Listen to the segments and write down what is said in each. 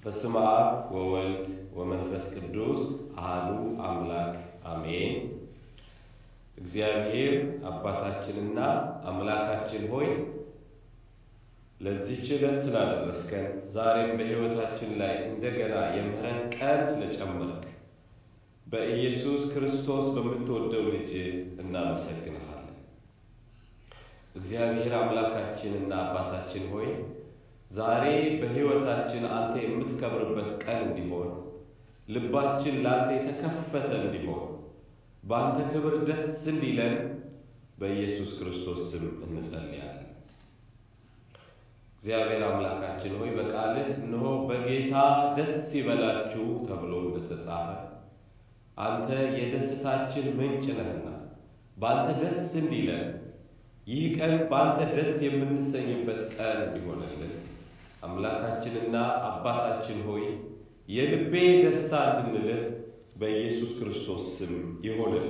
በስመ አብ ወወልድ ወመንፈስ ቅዱስ አሐዱ አምላክ አሜን። እግዚአብሔር አባታችንና አምላካችን ሆይ ለዚህች ዕለት ስላደረስከን ዛሬም በሕይወታችን ላይ እንደገና የምህረት ቀን ስለጨመርክ በኢየሱስ ክርስቶስ በምትወደው ልጅ እናመሰግንሃለን። እግዚአብሔር አምላካችንና አባታችን ሆይ ዛሬ በሕይወታችን አንተ የምትከብርበት ቀን እንዲሆን ልባችን ለአንተ የተከፈተ እንዲሆን በአንተ ክብር ደስ እንዲለን በኢየሱስ ክርስቶስ ስም እንጸልያለን። እግዚአብሔር አምላካችን ሆይ በቃልህ እነሆ በጌታ ደስ ይበላችሁ ተብሎ እንደተጻፈ አንተ የደስታችን ምንጭ ነህና በአንተ ደስ እንዲለን ይህ ቀን በአንተ ደስ የምንሰኝበት ቀን እንዲሆንልን አምላካችንና አባታችን ሆይ የልቤ ደስታ እንድንልህ በኢየሱስ ክርስቶስ ስም ይሆንልን።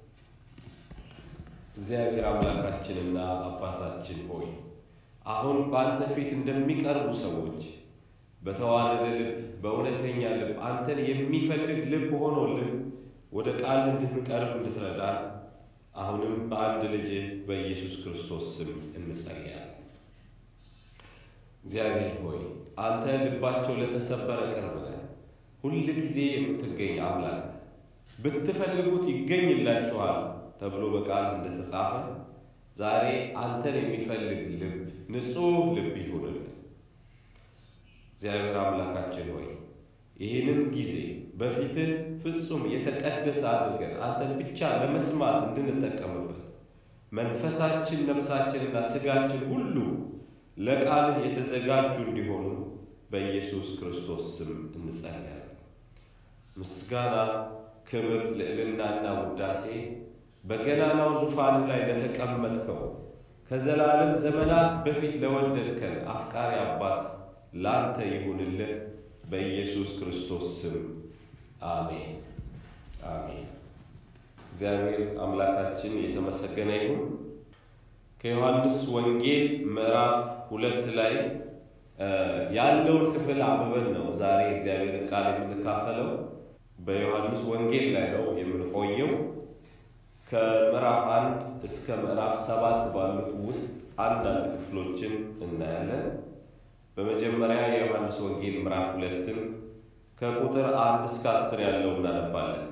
እግዚአብሔር አምላካችንና አባታችን ሆይ አሁን በአንተ ፊት እንደሚቀርቡ ሰዎች በተዋረደ ልብ፣ በእውነተኛ ልብ አንተን የሚፈልግ ልብ ሆኖልን ወደ ቃል እንድንቀርብ እንድትረዳን አሁንም በአንድ ልጅ በኢየሱስ ክርስቶስ ስም እንጸልያለን። እግዚአብሔር ሆይ አንተ ልባቸው ለተሰበረ ቅርብ ነህ። ሁል ጊዜ የምትገኝ አምላክ ብትፈልጉት ይገኝላችኋል ተብሎ በቃል እንደተጻፈ ዛሬ አንተን የሚፈልግ ልብ፣ ንጹሕ ልብ ይሁንልን። እግዚአብሔር አምላካችን ሆይ ይህንን ጊዜ በፊትህ ፍጹም የተቀደሰ አድርገን አንተን ብቻ ለመስማት እንድንጠቀምበት መንፈሳችን፣ ነፍሳችንና ሥጋችን ሁሉ ለቃልህ የተዘጋጁ እንዲሆኑ በኢየሱስ ክርስቶስ ስም እንጸልያለን። ምስጋና፣ ክብር፣ ልዕልናና ውዳሴ በገናናው ዙፋን ላይ ለተቀመጥከው ከዘላለም ዘመናት በፊት ለወደድከን አፍቃሪ አባት ላንተ ይሁንልህ በኢየሱስ ክርስቶስ ስም አሜን አሜን። እግዚአብሔር አምላካችን የተመሰገነ ይሁን። ከዮሐንስ ወንጌል ምዕራፍ ሁለት ላይ ያለውን ክፍል አንብበን ነው ዛሬ እግዚአብሔርን ቃል የምንካፈለው። በዮሐንስ ወንጌል ላይ ነው የምንቆየው። ከምዕራፍ አንድ እስከ ምዕራፍ ሰባት ባሉት ውስጥ አንዳንድ ክፍሎችን እናያለን። በመጀመሪያ የዮሐንስ ወንጌል ምዕራፍ ሁለትን ከቁጥር አንድ እስከ አስር ያለው እናነባለን።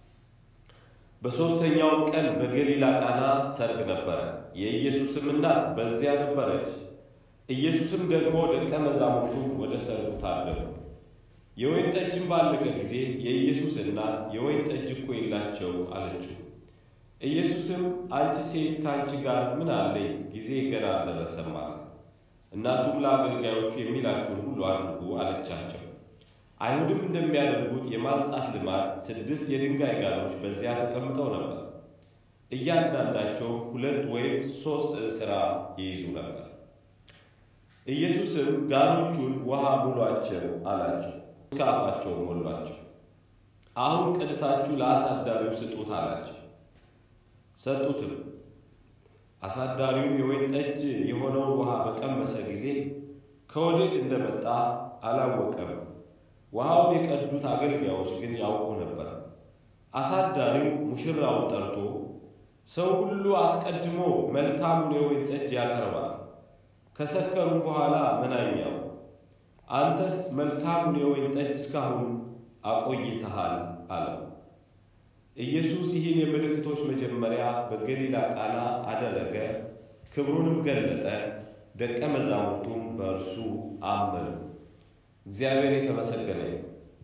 በሦስተኛውም ቀን በገሊላ ቃና ሰርግ ነበረ፣ የኢየሱስም እናት በዚያ ነበረች። ኢየሱስም ደግሞ ደቀ መዛሙርቱ ወደ ሰርጉ ታደሙ። የወይን ጠጅም ባለቀ ጊዜ የኢየሱስ እናት የወይን ጠጅ እኮ የላቸው አለችው። ኢየሱስም አንቺ ሴት ከአንቺ ጋር ምን አለኝ? ጊዜ ገና አልደረሰም አለ። እናቱም ለአገልጋዮቹ የሚላችሁን ሁሉ አድርጉ አለቻቸው። አይሁድም እንደሚያደርጉት የማንጻት ልማድ ስድስት የድንጋይ ጋኖች በዚያ ተቀምጠው ነበር። እያንዳንዳቸው ሁለት ወይም ሦስት እንስራ ይይዙ ነበር። ኢየሱስም ጋኖቹን ውሃ ሙሏቸው አላቸው። እስከ አፋቸው ሞሏቸው። አሁን ቀድታችሁ ለአሳዳሪው ስጡት አላቸው። ሰጡትም። አሳዳሪው የወይን ጠጅ የሆነውን ውሃ በቀመሰ ጊዜ ከወዴት እንደመጣ አላወቀም። ውሃውን የቀዱት አገልጋዮች ግን ያውቁ ነበር። አሳዳሪው ሙሽራውን ጠርቶ ሰው ሁሉ አስቀድሞ መልካሙን የወይን ጠጅ ያቀርባል፣ ከሰከሩም በኋላ መናኛው፣ አንተስ መልካሙን የወይን ጠጅ እስካሁን አቆይተሃል አለው። ኢየሱስ ይህን የምልክቶች መጀመሪያ በገሊላ ቃና አደረገ፣ ክብሩንም ገለጠ፣ ደቀ መዛሙርቱም በእርሱ አመኑ። እግዚአብሔር የተመሰገነ ነው።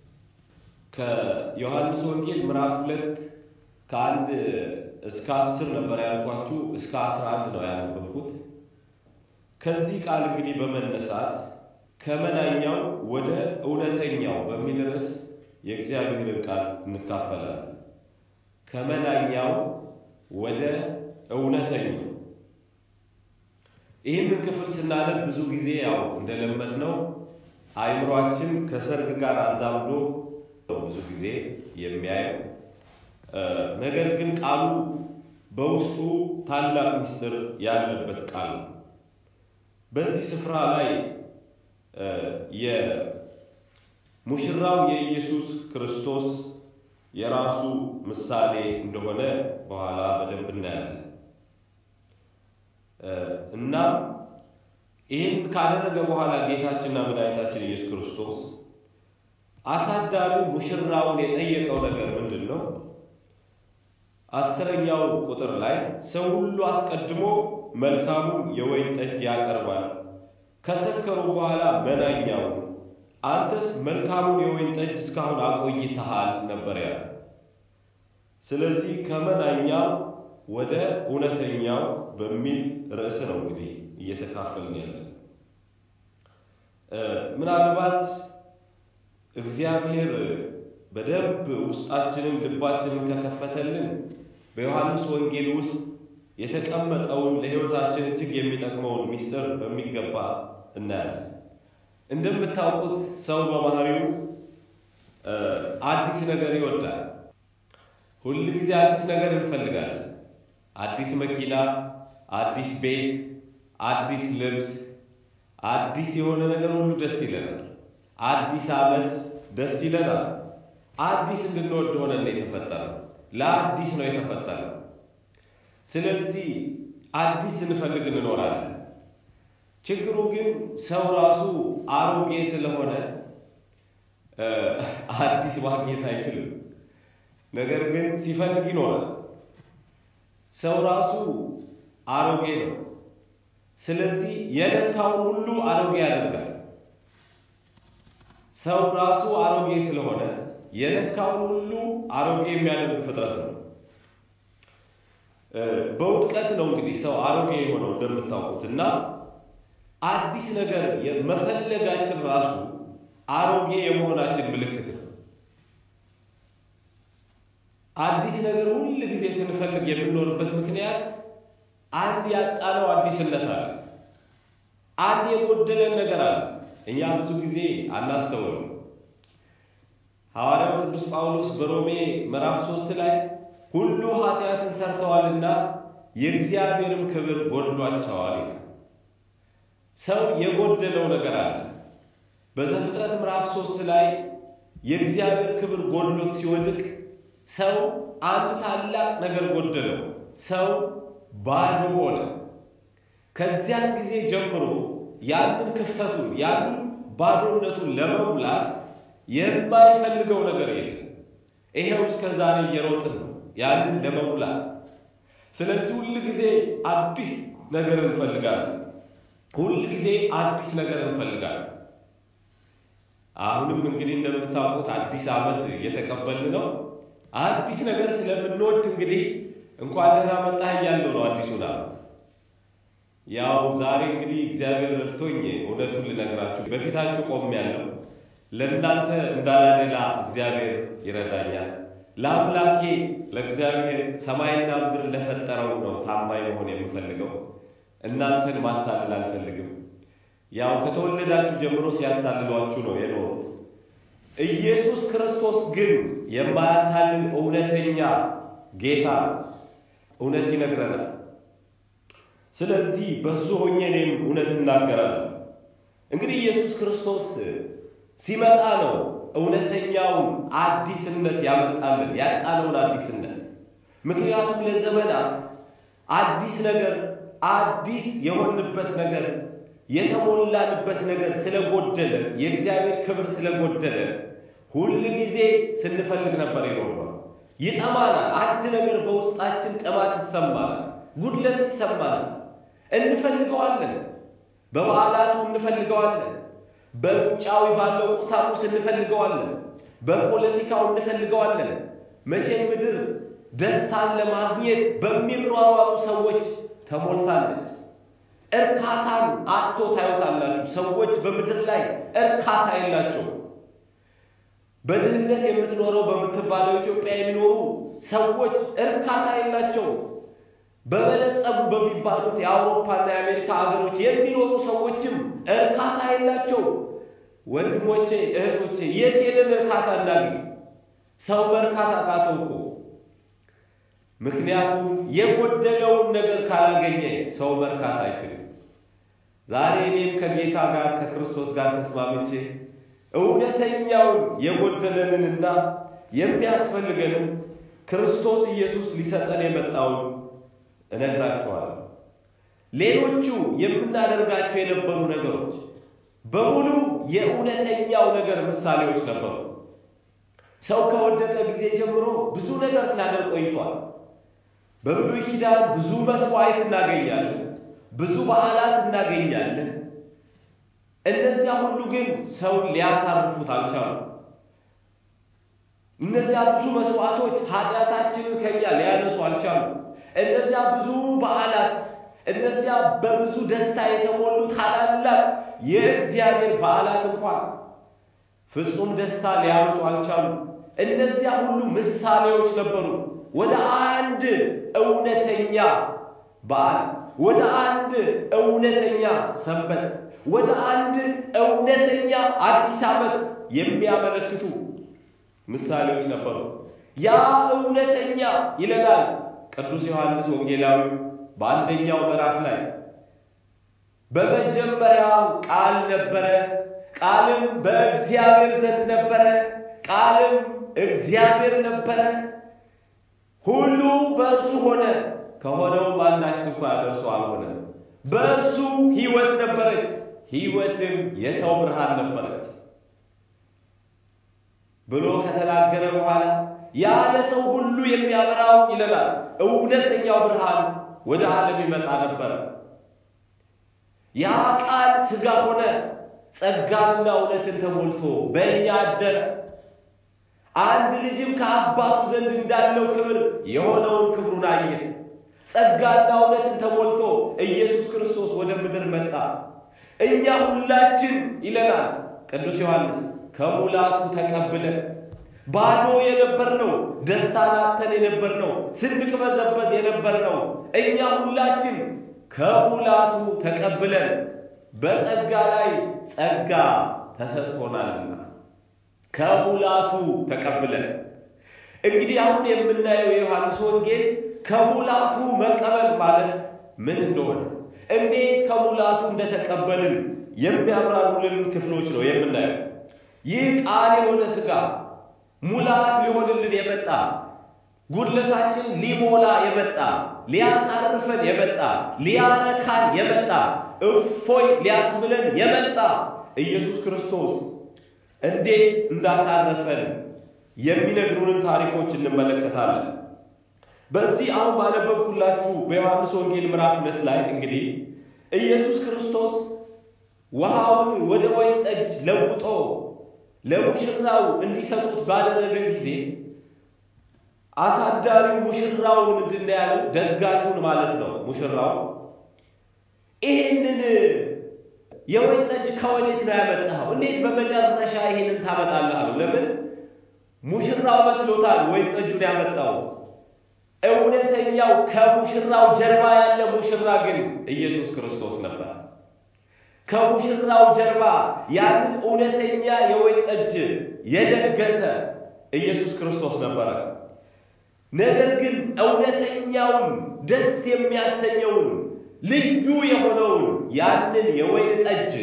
ከዮሐንስ ወንጌል ምዕራፍ ሁለት ከአንድ እስከ አስር ነበር ያልኳችሁ፣ እስከ አስራ አንድ ነው ያነበብኩት። ከዚህ ቃል እንግዲህ በመነሳት ከመናኛው ወደ እውነተኛው በሚል ርዕስ የእግዚአብሔርን ቃል እንካፈላለን። ከመናኛው ወደ እውነተኛው። ይህንን ክፍል ስናነብ ብዙ ጊዜ ያው እንደለመድነው አእምሯችን ከሰርግ ጋር አዛምዶ ብዙ ጊዜ የሚያየው ነገር ግን ቃሉ በውስጡ ታላቅ ምስጢር ያለበት ቃል ነው። በዚህ ስፍራ ላይ ሙሽራው የኢየሱስ ክርስቶስ የራሱ ምሳሌ እንደሆነ በኋላ በደንብ እናያለን። እናም ይህን ካደረገ በኋላ ጌታችንና መድኃኒታችን ኢየሱስ ክርስቶስ አሳዳሪው ሙሽራውን የጠየቀው ነገር ምንድን ነው? አስረኛው ቁጥር ላይ ሰው ሁሉ አስቀድሞ መልካሙን የወይን ጠጅ ያቀርባል፣ ከሰከሩ በኋላ መናኛውን፣ አንተስ መልካሙን የወይን ጠጅ እስካሁን አቆይተሃል ነበር ያለ። ስለዚህ ከመናኛው ወደ እውነተኛው በሚል ርዕስ ነው እንግዲህ እየተካፈልን ያለን። ምናልባት እግዚአብሔር በደንብ ውስጣችንን ልባችንን ከከፈተልን በዮሐንስ ወንጌል ውስጥ የተቀመጠውን ለሕይወታችን እጅግ የሚጠቅመውን ምስጢር በሚገባ እናያለን። እንደምታውቁት ሰው በባህሪው አዲስ ነገር ይወዳል። ሁል ጊዜ አዲስ ነገር እንፈልጋለን። አዲስ መኪና፣ አዲስ ቤት፣ አዲስ ልብስ፣ አዲስ የሆነ ነገር ሁሉ ደስ ይለናል። አዲስ ዓመት ደስ ይለናል። አዲስ እንድንወድ ሆነን ነው የተፈጠረው። ለአዲስ ነው የተፈጠረው። ስለዚህ አዲስ ስንፈልግ እንኖራለን። ችግሩ ግን ሰው ራሱ አሮጌ ስለሆነ አዲስ ማግኘት አይችልም። ነገር ግን ሲፈልግ ይኖራል። ሰው ራሱ አሮጌ ነው። ስለዚህ የነካውን ሁሉ አሮጌ ያደርጋል። ሰው ራሱ አሮጌ ስለሆነ የነካውን ሁሉ አሮጌ የሚያደርግ ፍጥረት ነው። በውድቀት ነው እንግዲህ ሰው አሮጌ የሆነው እንደምታውቁት እና አዲስ ነገር መፈለጋችን ራሱ አሮጌ የመሆናችን ምልክት ነው። አዲስ ነገር ሁል ጊዜ ስንፈልግ የምንኖርበት ምክንያት አንድ ያጣነው አዲስነት አለ። አንድ የጎደለን ነገር አለ። እኛ ብዙ ጊዜ አናስተውልም። ሐዋርያው ቅዱስ ጳውሎስ በሮሜ ምዕራፍ ሶስት ላይ ሁሉ ኃጢአትን ሰርተዋልና የእግዚአብሔርም ክብር ጎድሏቸዋል ይላል። ሰው የጎደለው ነገር አለ። በዘፍጥረት ምዕራፍ ሶስት ላይ የእግዚአብሔር ክብር ጎድሎት ሲወድቅ ሰው አንድ ታላቅ ነገር ጎደለው። ሰው ባዶ ሆነ። ከዚያን ጊዜ ጀምሮ ያንን ክፍተቱን ያንን ባዶነቱን ለመሙላት የማይፈልገው ነገር የለም። ይሄው እስከ ዛሬ እየሮጥን ነው ያንን ለመሙላት። ስለዚህ ሁል ጊዜ አዲስ ነገር እንፈልጋለን። ሁል ጊዜ አዲስ ነገር እንፈልጋለን። አሁንም እንግዲህ እንደምታውቁት አዲስ ዓመት እየተቀበልን ነው። አዲስ ነገር ስለምንወድ እንግዲህ እንኳን ደህና መጣህ እያለው ነው አዲሱን ዓመት። ያው ዛሬ እንግዲህ እግዚአብሔር ረድቶኝ እውነቱን ልነግራችሁ በፊታችሁ ቆሜያለሁ። ለእናንተ እንዳላደላ እግዚአብሔር ይረዳኛል። ለአምላኬ ለእግዚአብሔር ሰማይና ምድር ለፈጠረው ነው ታማኝ መሆን የምፈልገው። እናንተን ማታለል አልፈልግም። ያው ከተወለዳችሁ ጀምሮ ሲያታልሏችሁ ነው የኖሩት። ኢየሱስ ክርስቶስ ግን የማያታልል እውነተኛ ጌታ ነው። እውነት ይነግረናል። ስለዚህ በሱ ሆኜ እኔም እውነት እናገራለሁ። እንግዲህ ኢየሱስ ክርስቶስ ሲመጣ ነው እውነተኛውን አዲስነት ያመጣልን ያጣነውን አዲስነት። ምክንያቱም ለዘመናት አዲስ ነገር አዲስ የሆንበት ነገር የተሞላንበት ነገር ስለጎደለ የእግዚአብሔር ክብር ስለጎደለ ሁል ጊዜ ስንፈልግ ነበር የኖርነው። ይጠማናል። አንድ ነገር በውስጣችን ጥማት ይሰማናል፣ ጉድለት ይሰማናል። እንፈልገዋለን። በበዓላቱ እንፈልገዋለን። በውጫዊ ባለው ቁሳቁስ እንፈልገዋለን። በፖለቲካው እንፈልገዋለን። መቼም ምድር ደስታን ለማግኘት በሚሯሯጡ ሰዎች ተሞልታለች። እርካታን አጥቶ ታዩታላችሁ። ሰዎች በምድር ላይ እርካታ የላቸው። በድህነት የምትኖረው በምትባለው ኢትዮጵያ የሚኖሩ ሰዎች እርካታ የላቸው። በበለጸጉ በሚባሉት የአውሮፓና የአሜሪካ ሀገሮች የሚኖሩ ሰዎችም እርካታ የላቸው። ወንድሞቼ እህቶቼ፣ የት ሄደን እርካታ እናገኝ? ሰው በእርካታ ቃተው እኮ ምክንያቱም የጎደለውን ነገር ካላገኘ ሰው መርካት አይችልም። ዛሬ እኔም ከጌታ ጋር ከክርስቶስ ጋር ተስማምቼ እውነተኛውን የጎደለንንና የሚያስፈልገንን ክርስቶስ ኢየሱስ ሊሰጠን የመጣውን እነግራችኋለሁ። ሌሎቹ የምናደርጋቸው የነበሩ ነገሮች በሙሉ የእውነተኛው ነገር ምሳሌዎች ነበሩ። ሰው ከወደቀ ጊዜ ጀምሮ ብዙ ነገር ሲያደርግ ቆይቷል። በብሉይ ኪዳን ብዙ መስዋዕት እናገኛለን፣ ብዙ በዓላት እናገኛለን። እነዚያ ሁሉ ግን ሰውን ሊያሳርፉት አልቻሉም። እነዚያ ብዙ መስዋዕቶች ኃጢአታችንን ከኛ ሊያነሱ አልቻሉም። እነዚያ ብዙ በዓላት፣ እነዚያ በብዙ ደስታ የተሞሉ ታላላቅ የእግዚአብሔር በዓላት እንኳን ፍጹም ደስታ ሊያመጡ አልቻሉም። እነዚያ ሁሉ ምሳሌዎች ነበሩ ወደ አንድ እውነተኛ በዓል፣ ወደ አንድ እውነተኛ ሰንበት፣ ወደ አንድ እውነተኛ አዲስ ዓመት የሚያመለክቱ ምሳሌዎች ነበሩ። ያ እውነተኛ ይለናል ቅዱስ ዮሐንስ ወንጌላዊ በአንደኛው ምዕራፍ ላይ በመጀመሪያው ቃል ነበረ፣ ቃልም በእግዚአብሔር ዘንድ ነበረ፣ ቃልም እግዚአብሔር ነበረ። ሁሉ በእርሱ ሆነ፣ ከሆነውም አንዳች ስንኳ በእርሱ አልሆነም። በእርሱ ሕይወት ነበረች፣ ሕይወትም የሰው ብርሃን ነበረች ብሎ ከተናገረ በኋላ ያለ ሰው ሁሉ የሚያበራው ይለናል እውነተኛው ብርሃን ወደ ዓለም ይመጣ ነበረ። ያ ቃል ሥጋ ሆነ፣ ጸጋንና እውነትን ተሞልቶ በእኛ አደረ። አንድ ልጅም ከአባቱ ዘንድ እንዳለው ክብር የሆነውን ክብሩን አየ። ጸጋና እውነትን ተሞልቶ ኢየሱስ ክርስቶስ ወደ ምድር መጣ። እኛ ሁላችን ይለናል ቅዱስ ዮሐንስ ከሙላቱ ተቀብለን ባዶ የነበርነው ደስታን አጥተን የነበርነው ስንቅበዘበዝ የነበርነው እኛ ሁላችን ከሙላቱ ተቀብለን በጸጋ ላይ ጸጋ ተሰጥቶናልና ከሙላቱ ተቀብለን እንግዲህ አሁን የምናየው የዮሐንስ ወንጌል ከሙላቱ መቀበል ማለት ምን እንደሆነ እንዴት ከሙላቱ እንደተቀበልን የሚያብራሩልን ክፍሎች ነው የምናየው። ይህ ቃል የሆነ ሥጋ ሙላት ሊሆንልን የመጣ ጉድለታችን ሊሞላ የመጣ ሊያሳርፈን የመጣ ሊያረካን የመጣ እፎይ ሊያስብለን የመጣ ኢየሱስ ክርስቶስ እንዴት እንዳሳረፈን የሚነግሩንን ታሪኮች እንመለከታለን። በዚህ አሁን ባነበብኩላችሁ በዮሐንስ ወንጌል ምዕራፍ ሁለት ላይ እንግዲህ ኢየሱስ ክርስቶስ ውሃውን ወደ ወይን ጠጅ ለውጦ ለሙሽራው እንዲሰጡት ባደረገ ጊዜ አሳዳሪው ሙሽራውን ምንድን ነው ያለው? ደጋሹን ማለት ነው። ሙሽራው ይህንን የወይን ጠጅ ከወዴት ነው ያመጣኸው? እንዴት በመጨረሻ ይህንን ታመጣለህ አለው። ለምን ሙሽራው መስሎታል ወይን ጠጁን ያመጣው። እውነተኛው ከሙሽራው ጀርባ ያለ ሙሽራ ግን ኢየሱስ ክርስቶስ ነበር። ከሙሽራው ጀርባ ያንን እውነተኛ የወይን ጠጅ የደገሰ ኢየሱስ ክርስቶስ ነበረ። ነገር ግን እውነተኛውን ደስ የሚያሰኘውን ልዩ የሆነውን ያንን የወይን ጠጅ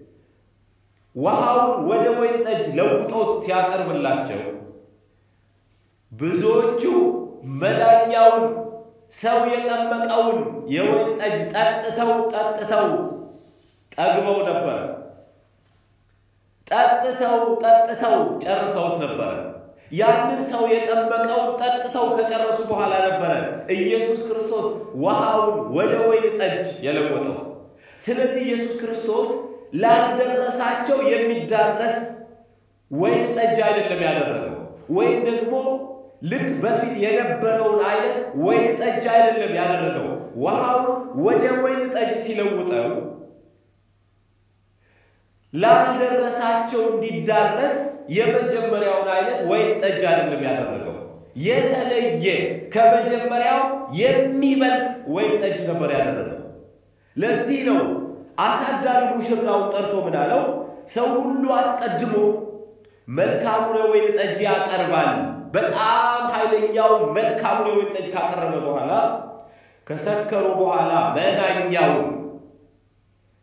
ውሃውን ወደ ወይን ጠጅ ለውጦት ሲያቀርብላቸው ብዙዎቹ መዳኛውን ሰው የጠመቀውን የወይን ጠጅ ጠጥተው ጠጥተው ጠግበው ነበር። ጠጥተው ጠጥተው ጨርሰውት ነበረ። ያንን ሰው የጠመቀውን ጠጥተው ከጨረሱ በኋላ ነበረ ኢየሱስ ክርስቶስ ውሃውን ወደ ወይን ጠጅ የለወጠው። ስለዚህ ኢየሱስ ክርስቶስ ላልደረሳቸው የሚዳረስ ወይን ጠጅ አይደለም ያደረገው፣ ወይም ደግሞ ልክ በፊት የነበረውን አይነት ወይን ጠጅ አይደለም ያደረገው። ውሃውን ወደ ወይን ጠጅ ሲለውጠው ላልደረሳቸው እንዲዳረስ የመጀመሪያውን አይነት ወይን ጠጅ አይደለም ያደረገው። የተለየ ከመጀመሪያው የሚበልጥ ወይን ጠጅ ነበር ያደረገው። ለዚህ ነው አሳዳሪ ሙሽራውን ጠርቶ ምን አለው? ሰው ሁሉ አስቀድሞ መልካሙን የወይን ጠጅ ያቀርባል። በጣም ኃይለኛውን መልካሙን የወይን ጠጅ ካቀረበ በኋላ ከሰከሩ በኋላ መናኛውን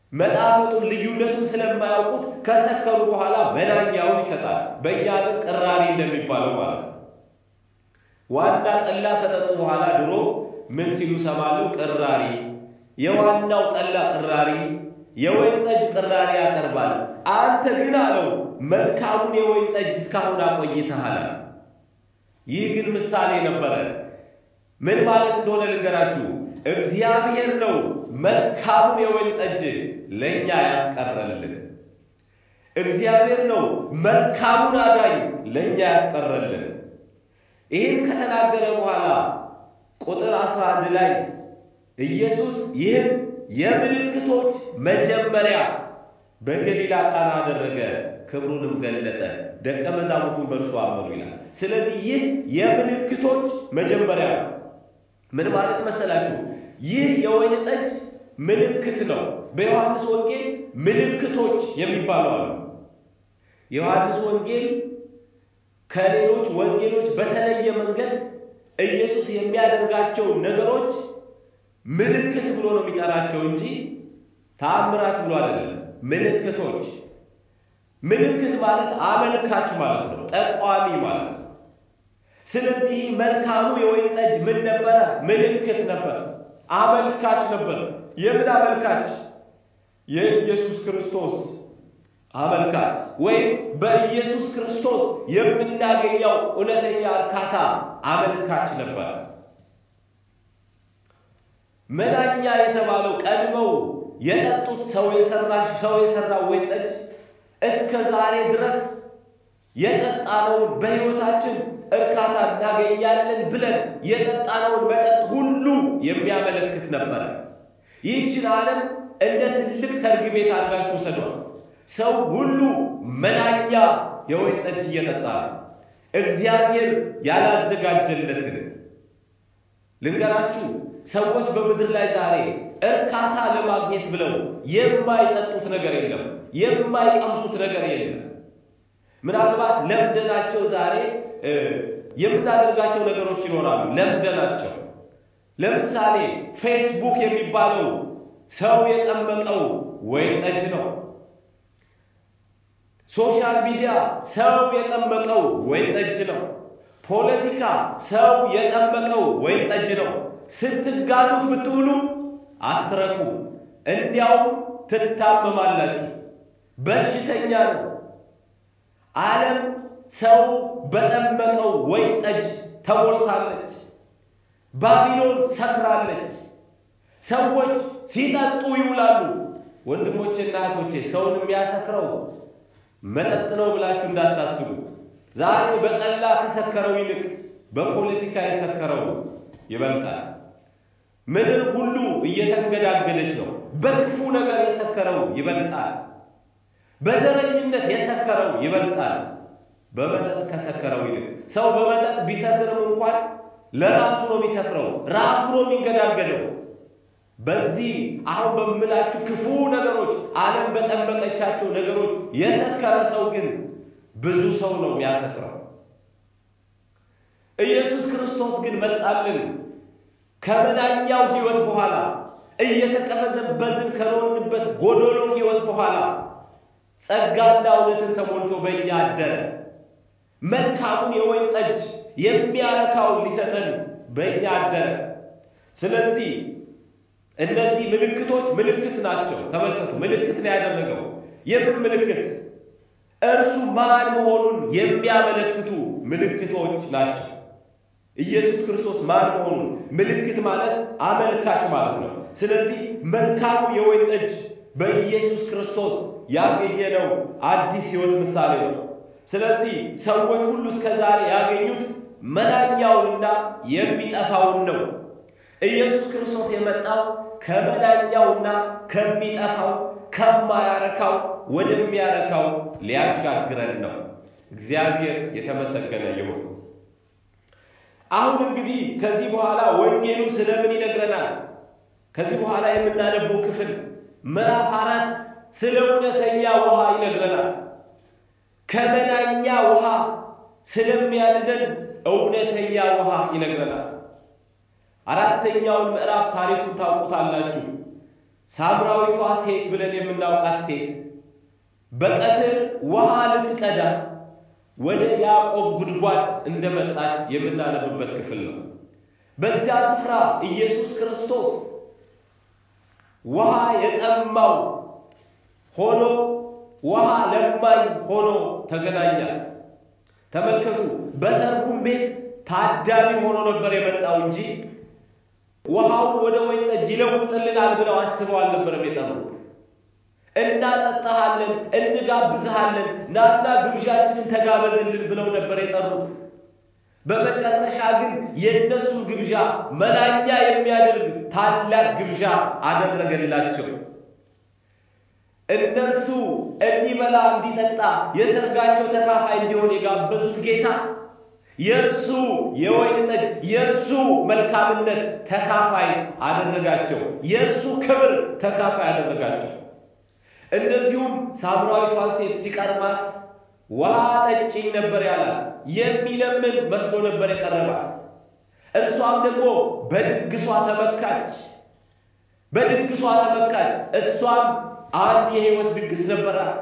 መጣፈጡን ልዩነቱን ስለማያውቁት ከሰከሩ በኋላ መናኛውን ይሰጣል። በእኛ ግን ቅራሪ እንደሚባለው ማለት ነው። ዋና ጠላ ከጠጡ በኋላ ድሮ ምን ሲሉ ሰማለሁ? ቅራሪ፣ የዋናው ጠላ ቅራሪ፣ የወይን ጠጅ ቅራሪ ያቀርባል። አንተ ግን አለው መልካሙን የወይን ጠጅ እስካሁን አቆይተሃል። ይህ ግን ምሳሌ ነበረ። ምን ማለት እንደሆነ ልንገራችሁ። እግዚአብሔር ነው መልካሙን የወይን ጠጅ ለእኛ ያስቀረልን። እግዚአብሔር ነው መልካሙን አዳኝ ለእኛ ያስቀረልን። ይህን ከተናገረ በኋላ ቁጥር 11 ላይ ኢየሱስ ይህን የምልክቶች መጀመሪያ በገሊላ ቃና አደረገ፣ ክብሩንም ገለጠ፣ ደቀ መዛሙርቱን በእርሱ አመኑ ይላል። ስለዚህ ይህ የምልክቶች መጀመሪያ ነው። ምን ማለት መሰላችሁ? ይህ የወይን ጠጅ ምልክት ነው። በዮሐንስ ወንጌል ምልክቶች የሚባሉ አሉ። የዮሐንስ ወንጌል ከሌሎች ወንጌሎች በተለየ መንገድ ኢየሱስ የሚያደርጋቸው ነገሮች ምልክት ብሎ ነው የሚጠራቸው እንጂ ተአምራት ብሎ አይደለም። ምልክቶች ምልክት ማለት አመልካች ማለት ነው፣ ጠቋሚ ማለት ነው። ስለዚህ መልካሙ የወይን ጠጅ ምን ነበረ? ምልክት ነበር፣ አመልካች ነበር። የምን አመልካች? የኢየሱስ ክርስቶስ አመልካች ወይም በኢየሱስ ክርስቶስ የምናገኘው እውነተኛ እርካታ አመልካች ነበር። መናኛ የተባለው ቀድመው የጠጡት ሰው የሰራሽ ሰው የሰራው ወይን ጠጅ እስከ ዛሬ ድረስ የጠጣነውን በሕይወታችን እርካታ እናገኛለን ብለን የጠጣነውን መጠጥ ሁሉ የሚያመለክት ነበረ። ይህችን ዓለም እንደ ትልቅ ሰርግ ቤት አድርጋችሁ ሰዷል። ሰው ሁሉ መናኛ የወይን ጠጅ እየጠጣ ነው። እግዚአብሔር ያላዘጋጀለትን ልንገራችሁ። ሰዎች በምድር ላይ ዛሬ እርካታ ለማግኘት ብለው የማይጠጡት ነገር የለም፣ የማይቀምሱት ነገር የለም። ምናልባት ለምደናቸው ዛሬ የምናደርጋቸው ነገሮች ይኖራሉ። ለምደናቸው ለምሳሌ ፌስቡክ የሚባለው ሰው የጠመቀው ወይን ጠጅ ነው። ሶሻል ሚዲያ ሰው የጠመቀው ወይን ጠጅ ነው። ፖለቲካ ሰው የጠመቀው ወይን ጠጅ ነው። ስትጋቱት ብትውሉ አትረኩ፣ እንዲያውም ትታመማላችሁ። በሽተኛ ነው። ዓለም ሰው በጠመቀው ወይን ጠጅ ተሞልታለች። ባቢሎን ሰክራለች። ሰዎች ሲጠጡ ይውላሉ። ወንድሞቼና እህቶቼ ሰውን የሚያሰክረው መጠጥ ነው ብላችሁ እንዳታስቡ። ዛሬ በጠላ ከሰከረው ይልቅ በፖለቲካ የሰከረው ይበልጣል። ምድር ሁሉ እየተንገዳገደች ነው። በክፉ ነገር የሰከረው ይበልጣል። በዘረኝነት የሰከረው ይበልጣል። በመጠጥ ከሰከረው ይልቅ ሰው በመጠጥ ቢሰክርም እንኳን ለራሱ ነው የሚሰክረው፣ ራሱ ነው የሚንገዳገደው። በዚህ አሁን በምላችሁ ክፉ ነገሮች ዓለም በጠመቀቻቸው ነገሮች የሰከረ ሰው ግን ብዙ ሰው ነው የሚያሰክረው። ኢየሱስ ክርስቶስ ግን መጣልን። ከመናኛው ሕይወት በኋላ እየተቀበዘበዝን ከኖርንበት ጎዶሎ ሕይወት በኋላ ጸጋና እውነትን ተሞልቶ በእኛ አደረ። መልካሙን የወይን ጠጅ የሚያረካው ሊሰጠን በእኛ አደረ። ስለዚህ እነዚህ ምልክቶች ምልክት ናቸው። ተመልከቱ፣ ምልክት ነው ያደረገው። የምን ምልክት? እርሱ ማን መሆኑን የሚያመለክቱ ምልክቶች ናቸው። ኢየሱስ ክርስቶስ ማን መሆኑን ምልክት ማለት አመልካች ማለት ነው። ስለዚህ መልካሙ የወይን ጠጅ በኢየሱስ ክርስቶስ ያገኘነው አዲስ ሕይወት ምሳሌ ነው። ስለዚህ ሰዎች ሁሉ እስከ ዛሬ ያገኙት መናኛውንና የሚጠፋውን ነው። ኢየሱስ ክርስቶስ የመጣው ከመናኛውና ከሚጠፋው ከማያረካው ወደሚያረካው ሊያሻግረን ነው። እግዚአብሔር የተመሰገነ ይሁን። አሁን እንግዲህ ከዚህ በኋላ ወንጌሉ ስለምን ይነግረናል? ከዚህ በኋላ የምናነበው ክፍል ምዕራፍ አራት ስለ እውነተኛ ውሃ ይነግረናል። ከመናኛ ውሃ ስለሚያድነን እውነተኛ ውሃ ይነግረናል። አራተኛውን ምዕራፍ ታሪኩን ታውቁታላችሁ። ሳምራዊቷ ሴት ብለን የምናውቃት ሴት በቀትር ውሃ ልትቀዳ ወደ ያዕቆብ ጉድጓድ እንደመጣች የምናነብበት ክፍል ነው። በዚያ ስፍራ ኢየሱስ ክርስቶስ ውሃ የጠማው ሆኖ ውሃ ለማኝ ሆኖ ተገናኛት። ተመልከቱ፣ በሰርጉም ቤት ታዳሚ ሆኖ ነበር የመጣው እንጂ ውሃውን ወደ ወይን ጠጅ ይለውጥልናል ብለው አስበው አልነበረም የጠሩት። እናጠጣሃለን፣ እንጋብዝሃለን፣ ናና ግብዣችንን ተጋበዝልን ብለው ነበር የጠሩት። በመጨረሻ ግን የእነሱን ግብዣ መናኛ የሚያደርግ ታላቅ ግብዣ አደረገላቸው። እነርሱ እንዲበላ እንዲጠጣ የሰርጋቸው ተካፋይ እንዲሆን የጋበዙት ጌታ የእርሱ የወይን ጠጅ የእርሱ መልካምነት ተካፋይ አደረጋቸው። የእርሱ ክብር ተካፋይ አደረጋቸው። እንደዚሁም ሳምራዊቷን ሴት ሲቀርባት ውሃ ጠጪኝ ነበር ያላት። የሚለምን መስሎ ነበር የቀረባት። እርሷም ደግሞ በድግሷ ተመካች። በድግሷ ተመካች። እሷም አንድ የሕይወት ድግስ ነበራት።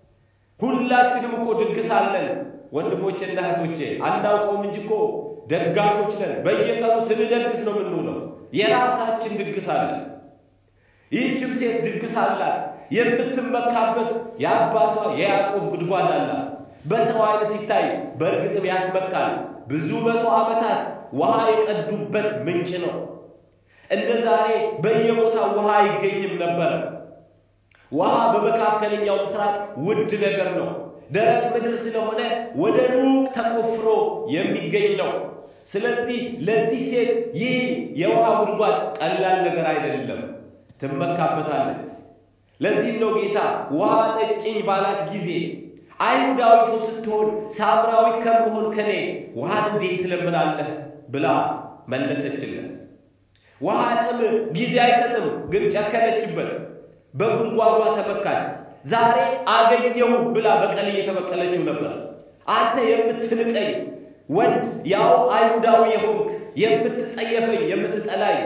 ሁላችንም እኮ ድግስ አለን ወንድሞቼና እህቶቼ፣ አናውቀውም እንጂ እኮ ደጋሾች ነን። በየቀኑ ስንደግስ ነው የምንውለው። የራሳችን ድግስ አለን። ይህችም ሴት ድግስ አላት። የምትመካበት የአባቷ የያዕቆብ ጉድጓድ አላት። በሰው ዓይን ሲታይ በእርግጥም ያስመካል። ብዙ መቶ ዓመታት ውሃ የቀዱበት ምንጭ ነው። እንደ ዛሬ በየቦታው ውሃ አይገኝም ነበር። ውሃ በመካከለኛው ምስራቅ ውድ ነገር ነው። ደረቅ ምድር ስለሆነ ወደ ሩቅ ተቆፍሮ የሚገኝ ነው። ስለዚህ ለዚህ ሴት ይህ የውሃ ጉድጓድ ቀላል ነገር አይደለም፣ ትመካበታለች። ለዚህም ነው ጌታ ውሃ ጠጭኝ ባላት ጊዜ አይሁዳዊ ሰው ስትሆን ሳምራዊት ከመሆን ከኔ ውሃን እንዴት ትለምናለህ ብላ መለሰችለት። ውሃ ጥም ጊዜ አይሰጥም፣ ግን ጨከነችበት። በጉድጓዷ ተመካች። ዛሬ አገኘሁ ብላ በቀል እየተበቀለችው ነበር። አንተ የምትንቀኝ ወንድ ያው አይሁዳዊ የሆንክ የምትጠየፈኝ፣ የምትጠላኝ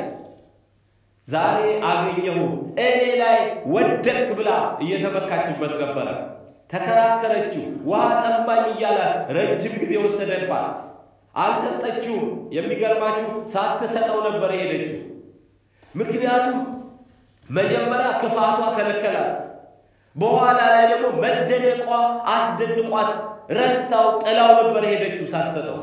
ዛሬ አገኘሁ እኔ ላይ ወደክ ብላ እየተመካችበት ነበረ። ተከራከረችው። ውሃ ጠማኝ እያላት ረጅም ጊዜ ወሰደባት። አልሰጠችውም። የሚገርማችሁ ሳትሰጠው ነበር የሄደችው። ምክንያቱም መጀመሪያ ክፋቷ ከለከላት። በኋላ ላይ ደግሞ መደነቋ አስደንቋት ረስታው ጥላው ነበር የሄደችው ሳትሰጠው።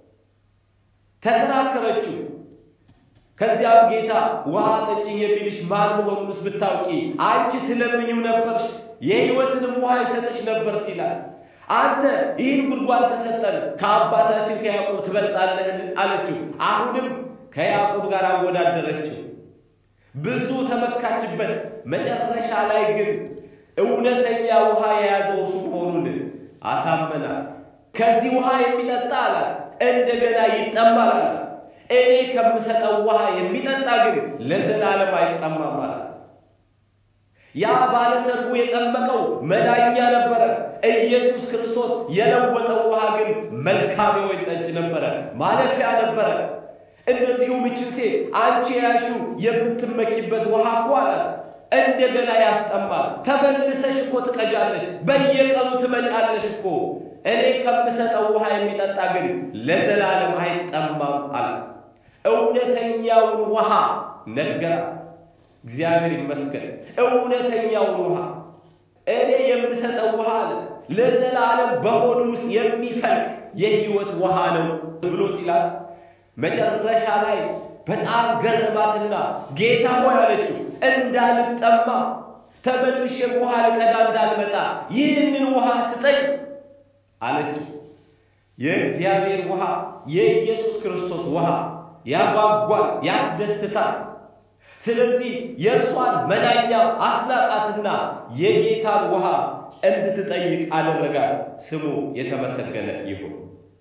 ተከራከረችው። ከዚያም ጌታ ውሃ ጠጭኝ የሚልሽ ማን መሆኑንስ ብታውቂ አንቺ ትለምኝው ነበርሽ፣ የሕይወትንም ውሃ ይሰጥሽ ነበር ሲላል አንተ ይህን ጉድጓድ ከሰጠን ከአባታችን ከያዕቆብ ትበልጣለህን? አለችው። አሁንም ከያዕቆብ ጋር አወዳደረችው። ብዙ ተመካችበት። መጨረሻ ላይ ግን እውነተኛ ውሃ የያዘው እሱ መሆኑን አሳመናት። ከዚህ ውሃ የሚጠጣ አላት እንደገና ይጠማል አላት። እኔ ከምሰጠው ውሃ የሚጠጣ ግን ለዘላለም አይጠማም አላት። ያ ባለሰርጉ የጠመቀው መዳኛ ነበረ። ኢየሱስ ክርስቶስ የለወጠው ውሃ ግን መልካም የወይን ጠጅ ነበረ፣ ማለፊያ ነበረ። እንደዚሁም ይችን ሴት አንቺ ያልሽው የምትመኪበት ውሃ እኮ አላት እንደገና ያስጠማል። ተመልሰሽ እኮ ትቀጃለሽ፣ በየቀኑ ትመጫለሽ እኮ እኔ ከምሰጠው ውሃ የሚጠጣ ግን ለዘላለም አይጠማም አላት። እውነተኛውን ውሃ ነገራት። እግዚአብሔር ይመስገን። እውነተኛውን ውሃ እኔ የምሰጠው ውሃ አለ ለዘላለም በሆድ ውስጥ የሚፈልቅ የሕይወት ውሃ ነው ብሎ ሲላት መጨረሻ ላይ በጣም ገረማትና ጌታ ሆይ አለችው እንዳልጠማ ተመልሼም ውሃ ልቀዳ እንዳልመጣ ይህንን ውሃ ስጠኝ አለችው። የእግዚአብሔር ውሃ የኢየሱስ ክርስቶስ ውሃ ያጓጓል፣ ያስደስታል። ስለዚህ የእርሷን መናኛ አስናቃትና የጌታን ውሃ እንድትጠይቅ አደረጋት። ስሙ የተመሰገነ ይሁን።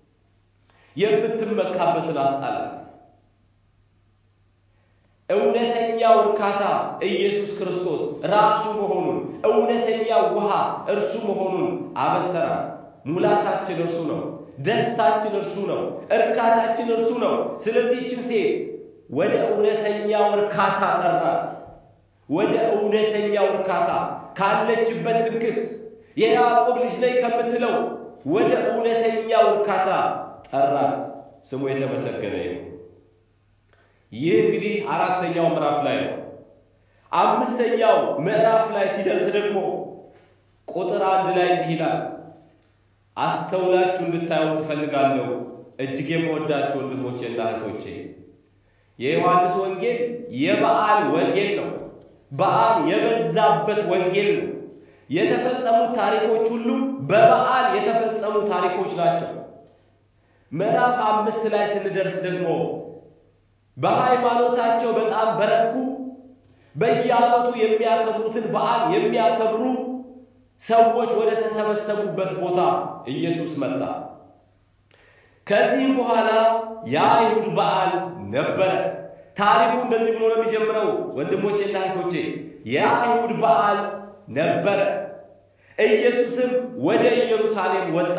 የምትመካበትን አስጣላት። እውነተኛው እርካታ ኢየሱስ ክርስቶስ ራሱ መሆኑን እውነተኛው ውሃ እርሱ መሆኑን አበሰራት። ሙላታችን እርሱ ነው። ደስታችን እርሱ ነው። እርካታችን እርሱ ነው። ስለዚህ ይህችን ሴት ወደ እውነተኛው እርካታ ጠራት። ወደ እውነተኛው እርካታ ካለችበት ትምክት የያዕቆብ ልጅ ነኝ ከምትለው ወደ እውነተኛው እርካታ ጠራት። ስሙ የተመሰገነ ይሁን። ይህ እንግዲህ አራተኛው ምዕራፍ ላይ ነው። አምስተኛው ምዕራፍ ላይ ሲደርስ ደግሞ ቁጥር አንድ ላይ እንዲህ ይላል። አስተውላችሁ እንድታዩ ትፈልጋለሁ እጅግ የምወዳችሁ ወንድሞቼና እህቶቼ። የዮሐንስ ወንጌል የበዓል ወንጌል ነው። በዓል የበዛበት ወንጌል ነው። የተፈጸሙት ታሪኮች ሁሉ በበዓል የተፈጸሙ ታሪኮች ናቸው። ምዕራፍ አምስት ላይ ስንደርስ ደግሞ በሃይማኖታቸው በጣም በረኩ፣ በየዓመቱ የሚያከብሩትን በዓል የሚያከብሩ ሰዎች ወደ ተሰበሰቡበት ቦታ ኢየሱስ መጣ። ከዚህም በኋላ የአይሁድ በዓል ነበረ። ታሪኩ እንደዚህ ብሎ ነው የሚጀምረው ወንድሞቼና እህቶቼ፣ የአይሁድ በዓል ነበረ። ኢየሱስም ወደ ኢየሩሳሌም ወጣ።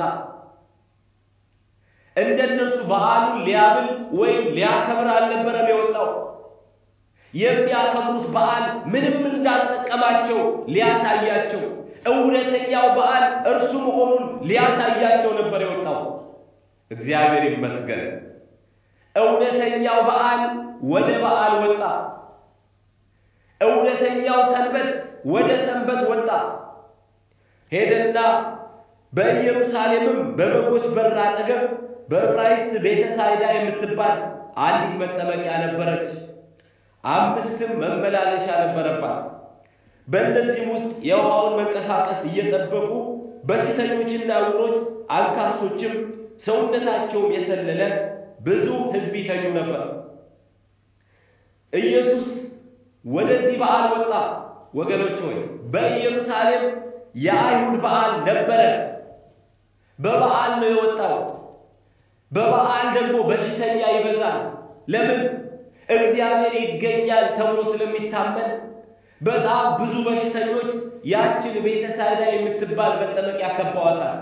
እንደ እነርሱ በዓሉን ሊያብል ወይም ሊያከብር አልነበረም የወጣው። የሚያከብሩት በዓል ምንም እንዳልጠቀማቸው ሊያሳያቸው፣ እውነተኛው በዓል እርሱ መሆኑን ሊያሳያቸው ነበር የወጣው። እግዚአብሔር ይመስገን። እውነተኛው በዓል ወደ በዓል ወጣ። እውነተኛው ሰንበት ወደ ሰንበት ወጣ። ሄደና በኢየሩሳሌምም በበጎች በር አጠገብ በዕብራይስጥ ቤተ ሳይዳ የምትባል አንዲት መጠመቂያ ነበረች። አምስትም መመላለሻ ነበረባት። በእነዚህም ውስጥ የውሃውን መንቀሳቀስ እየጠበቁ በሽተኞችና ዕውሮች፣ አንካሶችም ሰውነታቸውም የሰለለ ብዙ ሕዝብ ይተኙ ነበር። ኢየሱስ ወደዚህ በዓል ወጣ። ወገኖች ሆይ በኢየሩሳሌም የአይሁድ በዓል ነበረ። በበዓል ነው የወጣው። በበዓል ደግሞ በሽተኛ ይበዛል። ለምን? እግዚአብሔር ይገኛል ተብሎ ስለሚታመን በጣም ብዙ በሽተኞች ያችን ቤተ ሳይዳ የምትባል መጠመቂያ ከበዋታል።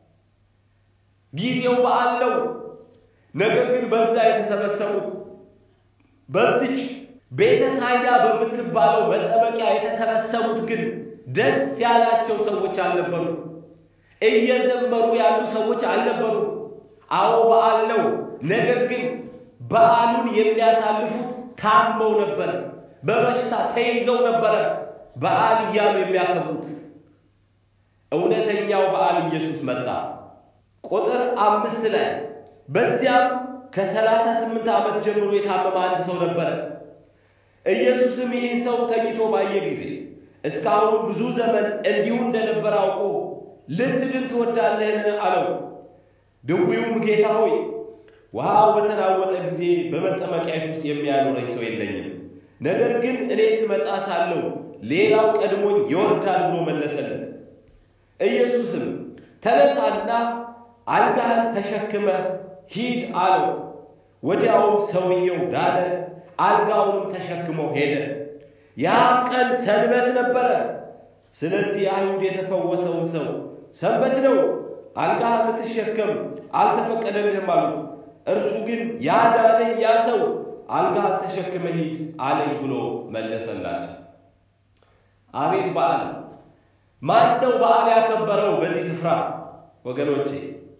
ጊዜው በዓል ነው። ነገር ግን በዛ የተሰበሰቡት በዚች ቤተ ሳይዳ በምትባለው መጠመቂያ የተሰበሰቡት ግን ደስ ያላቸው ሰዎች አልነበሩ። እየዘመሩ ያሉ ሰዎች አልነበሩ። አዎ በዓል ነው። ነገር ግን በዓሉን የሚያሳልፉት ታመው ነበር፣ በበሽታ ተይዘው ነበረ በዓል እያሉ የሚያከብሩት። እውነተኛው በዓል ኢየሱስ መጣ። ቁጥር አምስት ላይ በዚያም ከሰላሳ ስምንት ዓመት ጀምሮ የታመመ አንድ ሰው ነበረ። ኢየሱስም ይህን ሰው ተኝቶ ባየ ጊዜ እስካሁን ብዙ ዘመን እንዲሁ እንደነበረ አውቆ ልትድን ትወዳለህን? አለው። ድውዩም ጌታ ሆይ ውሃው በተናወጠ ጊዜ በመጠመቂያት ውስጥ የሚያኖረኝ ሰው የለኝም፣ ነገር ግን እኔ ስመጣ ሳለሁ ሌላው ቀድሞኝ ይወርዳል ብሎ መለሰለት። ኢየሱስም ተነሳና አልጋህን ተሸክመ ሂድ አለው። ወዲያውም ሰውየው ዳነ፣ አልጋውንም ተሸክሞ ሄደ። ያም ቀን ሰንበት ነበረ። ስለዚህ አይሁድ የተፈወሰውን ሰው ሰንበት ነው፣ አልጋህን ልትሸከም አልተፈቀደልህም አሉት። እርሱ ግን ያዳነኝ ያ ሰው አልጋህን ተሸክመ ሂድ አለኝ ብሎ መለሰላቸው። አቤት በዓል! ማን ነው በዓል ያከበረው በዚህ ስፍራ ወገኖቼ?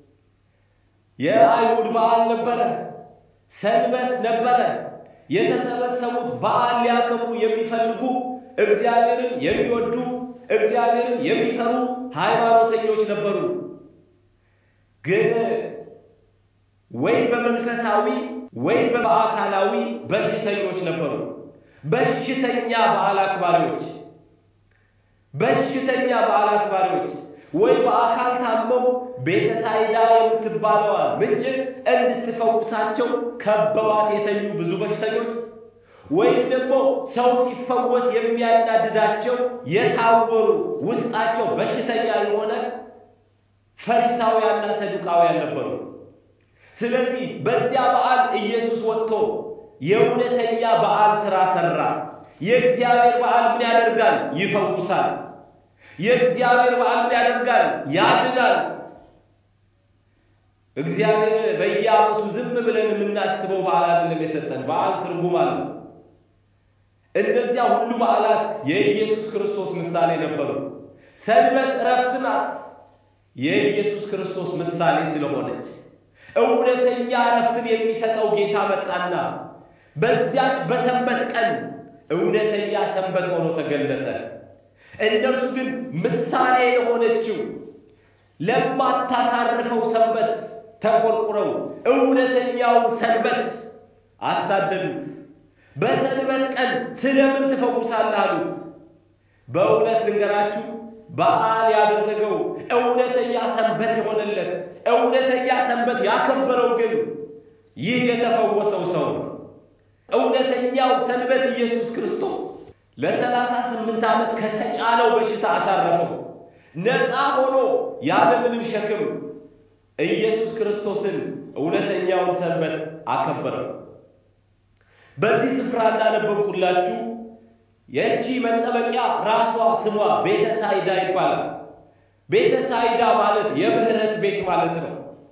የአይሁድ በዓል ነበረ፣ ሰንበት ነበረ። የተሰበሰቡት በዓል ሊያከብሩ የሚፈልጉ እግዚአብሔርን የሚወዱ እግዚአብሔርን የሚፈሩ ሃይማኖተኞች ነበሩ። ግን ወይ በመንፈሳዊ ወይ በአካላዊ በሽተኞች ነበሩ። በሽተኛ በዓል አክባሪዎች በሽተኛ በዓል አክባሪዎች ወይ በአካል ታመው ቤተሳይዳ የምትባለዋ ምንጭ እንድትፈውሳቸው ከበዋት የተኙ ብዙ በሽተኞች ወይም ደግሞ ሰው ሲፈወስ የሚያናድዳቸው የታወሩ ውስጣቸው በሽተኛ የሆነ ፈሪሳውያንና ሰዱቃውያን ነበሩ። ስለዚህ በዚያ በዓል ኢየሱስ ወጥቶ የእውነተኛ በዓል ሥራ ሠራ። የእግዚአብሔር በዓል ምን ያደርጋል? ይፈውሳል። የእግዚአብሔር በዓል ምን ያደርጋል? ያድናል። እግዚአብሔር በየዓመቱ ዝም ብለን የምናስበው በዓል አይደለም የሰጠን። በዓል ትርጉም አለው። እነዚያ ሁሉ በዓላት የኢየሱስ ክርስቶስ ምሳሌ ነበሩ። ሰንበት እረፍት ናት፣ የኢየሱስ ክርስቶስ ምሳሌ ስለሆነች እውነተኛ እረፍትን የሚሰጠው ጌታ መጣና በዚያች በሰንበት ቀን እውነተኛ ሰንበት ሆኖ ተገለጠ። እነርሱ ግን ምሳሌ የሆነችው ለማታሳርፈው ሰንበት ተቆርቁረው እውነተኛውን ሰንበት አሳደዱት። በሰንበት ቀን ስለምን ትፈውሳለህ አሉት። በእውነት ልንገራችሁ በዓል ያደረገው እውነተኛ ሰንበት የሆነለት እውነተኛ ሰንበት ያከበረው ግን ይህ የተፈወሰው ሰው ነው። እውነተኛው ሰንበት ኢየሱስ ክርስቶስ ለሰላሳ ስምንት ዓመት ከተጫነው በሽታ አሳረፈው። ነፃ ሆኖ ያለምንም ሸክም ኢየሱስ ክርስቶስን እውነተኛውን ሰንበት አከበረው። በዚህ ስፍራ እንዳነበብኩላችሁ የእቺ መጠመቂያ ራሷ ስሟ ቤተ ሳይዳ ይባላል። ቤተ ሳይዳ ማለት የምህረት ቤት ማለት ነው።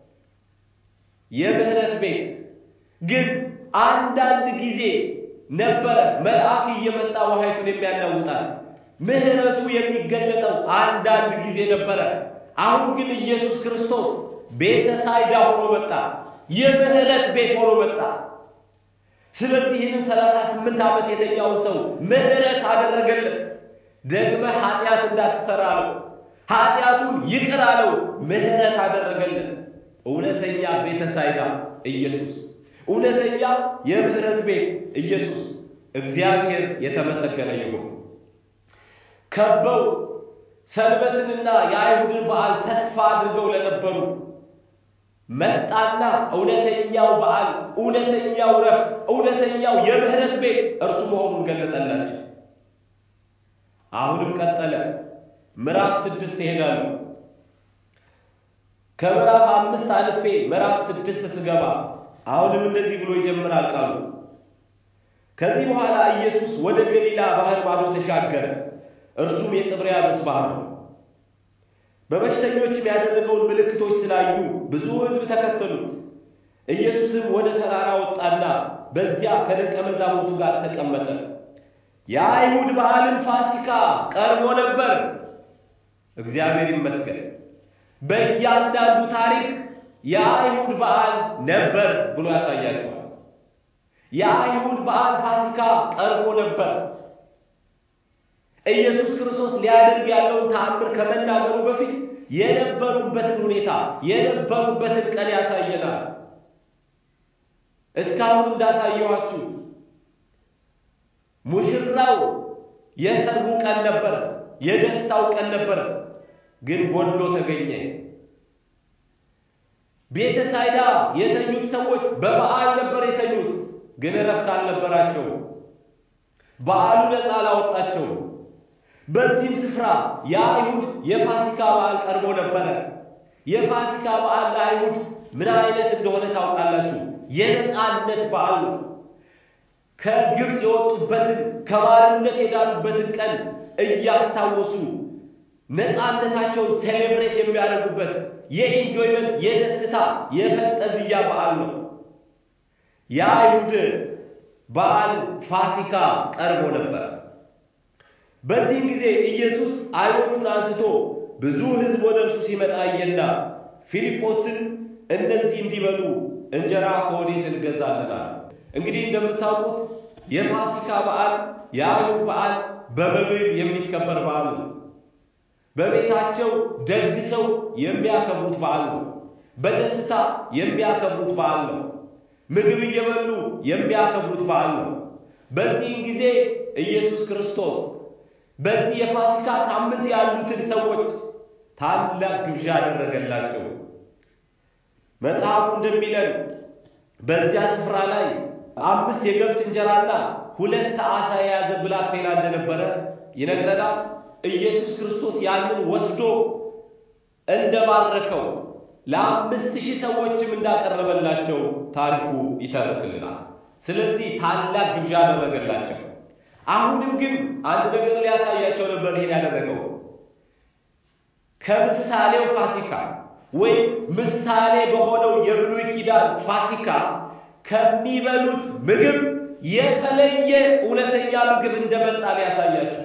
የምህረት ቤት ግን አንዳንድ ጊዜ ነበረ መልአክ እየመጣ ውሃይቱን የሚያናውጣል። ምህረቱ የሚገለጠው አንዳንድ ጊዜ ነበረ። አሁን ግን ኢየሱስ ክርስቶስ ቤተ ሳይዳ ሆኖ መጣ። የምህረት ቤት ሆኖ መጣ። ስለዚህ ይህንን ሰላሳ ስምንት ዓመት የተኛውን ሰው ምህረት አደረገለት። ደግመ ኃጢአት እንዳትሰራ አለው። ኃጢአቱን ይቅር አለው። ምህረት አደረገለት። እውነተኛ ቤተ ሳይዳ ኢየሱስ፣ እውነተኛ የምህረት ቤት ኢየሱስ። እግዚአብሔር የተመሰገነ ይሁን። ከበው ሰንበትንና የአይሁድን በዓል ተስፋ አድርገው ለነበሩ መጣና እውነተኛው በዓል፣ እውነተኛው ረፍት፣ እውነተኛው የምህረት ቤት እርሱ መሆኑን ገለጠላቸው። አሁንም ቀጠለ። ምዕራፍ ስድስት ይሄዳሉ። ከምዕራፍ አምስት አልፌ ምዕራፍ ስድስት ስገባ አሁንም እንደዚህ ብሎ ይጀምራል ቃሉ። ከዚህ በኋላ ኢየሱስ ወደ ገሊላ ባህር ማዶ ተሻገረ። እርሱም የጥብርያዶስ ባህር ነው። በበሽተኞችም ያደረገውን ምልክቶች ስላዩ ብዙ ሕዝብ ተከተሉት። ኢየሱስም ወደ ተራራ ወጣና በዚያ ከደቀ መዛሙርቱ ጋር ተቀመጠ። የአይሁድ በዓልን ፋሲካ ቀርቦ ነበር። እግዚአብሔር ይመስገን። በእያንዳንዱ ታሪክ የአይሁድ በዓል ነበር ብሎ ያሳያቸዋል። የአይሁድ በዓል ፋሲካ ቀርቦ ነበር። ኢየሱስ ክርስቶስ ሊያደርግ ያለውን ተአምር ከመናገሩ በፊት የነበሩበትን ሁኔታ የነበሩበትን ቀን ያሳየናል። እስካሁን እንዳሳየኋችሁ ሙሽራው የሰርጉ ቀን ነበር፣ የደስታው ቀን ነበር፣ ግን ጎድሎ ተገኘ። ቤተ ሳይዳ የተኙት ሰዎች በበዓል ነበር የተኙት፣ ግን እረፍት አልነበራቸው። በዓሉ ነፃ አላወጣቸው። በዚህም ስፍራ የአይሁድ የፋሲካ በዓል ቀርቦ ነበረ። የፋሲካ በዓል ለአይሁድ ምን አይነት እንደሆነ ታውቃላችሁ? የነፃነት በዓል ነው። ከግብፅ የወጡበትን ከባርነት የዳኑበትን ቀን እያስታወሱ ነፃነታቸውን ሴሌብሬት የሚያደርጉበት የኢንጆይመንት የደስታ የፈንጠዝያ በዓል ነው። የአይሁድ በዓል ፋሲካ ቀርቦ ነበር። በዚህም ጊዜ ኢየሱስ ዓይኖቹን አንስቶ ብዙ ሕዝብ ወደ እርሱ ሲመጣ አየና ፊልጶስን እነዚህ እንዲበሉ እንጀራ ከወዴት እንገዛለናል? እንግዲህ እንደምታውቁት የፋሲካ በዓል የአይሁድ በዓል በመብል የሚከበር በዓል ነው። በቤታቸው ደግሰው የሚያከብሩት በዓል ነው። በደስታ የሚያከብሩት በዓል ነው። ምግብ እየበሉ የሚያከብሩት በዓል ነው። በዚህም ጊዜ ኢየሱስ ክርስቶስ በዚህ የፋሲካ ሳምንት ያሉትን ሰዎች ታላቅ ግብዣ አደረገላቸው። መጽሐፉ እንደሚለን በዚያ ስፍራ ላይ አምስት የገብስ እንጀራና ሁለት ዓሣ የያዘ ብላቴና እንደነበረ ይነግረናል። ኢየሱስ ክርስቶስ ያንን ወስዶ እንደባረከው ለአምስት ሺህ ሰዎችም እንዳቀረበላቸው ታሪኩ ይተርክልናል። ስለዚህ ታላቅ ግብዣ አደረገላቸው። አሁንም ግን አንድ ነገር ሊያሳያቸው ነበር ይሄን ያደረገው ከምሳሌው ፋሲካ ወይም ምሳሌ በሆነው የብሉይ ኪዳን ፋሲካ ከሚበሉት ምግብ የተለየ እውነተኛ ምግብ እንደመጣ ሊያሳያቸው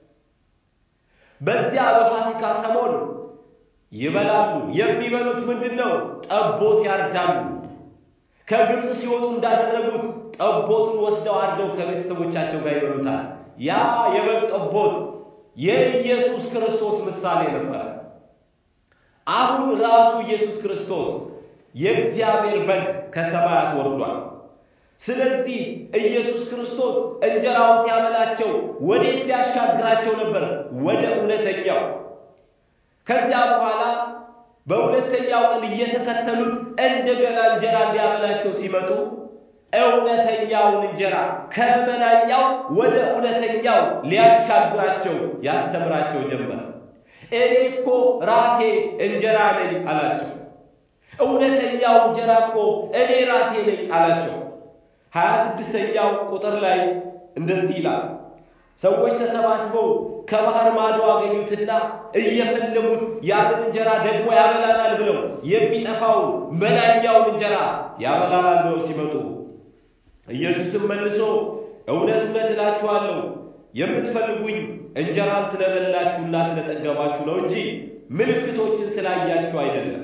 በዚያ በፋሲካ ሰሞን ይበላሉ። የሚበሉት ምንድን ነው? ጠቦት ያርዳሉ። ከግብፅ ሲወጡ እንዳደረጉት ጠቦቱን ወስደው አርደው ከቤተሰቦቻቸው ጋር ይበሉታል። ያ የበግ ጠቦት የኢየሱስ ክርስቶስ ምሳሌ ነበረ። አሁን ራሱ ኢየሱስ ክርስቶስ የእግዚአብሔር በግ ከሰማያት ወርዷል። ስለዚህ ኢየሱስ ክርስቶስ እንጀራውን ሲያበላቸው ወዴት ሊያሻግራቸው ነበር? ወደ እውነተኛው። ከዚያ በኋላ በሁለተኛው ቀን እየተከተሉት እንደገና እንጀራ እንዲያበላቸው ሲመጡ እውነተኛውን እንጀራ ከመናኛው ወደ እውነተኛው ሊያሻግራቸው ያስተምራቸው ጀመር። እኔ እኮ ራሴ እንጀራ ነኝ አላቸው። እውነተኛው እንጀራ እኮ እኔ ራሴ ነኝ አላቸው። ሀያ ስድስተኛው ቁጥር ላይ እንደዚህ ይላል። ሰዎች ተሰባስበው ከባህር ማዶ አገኙትና እየፈለጉት ያንን እንጀራ ደግሞ ያበላናል ብለው የሚጠፋውን መናኛውን እንጀራ ያበላናል ብለው ሲመጡ ኢየሱስም መልሶ እውነት እውነት እላችኋለሁ የምትፈልጉኝ እንጀራን ስለበላችሁና ስለጠገባችሁ ነው እንጂ ምልክቶችን ስላያችሁ አይደለም።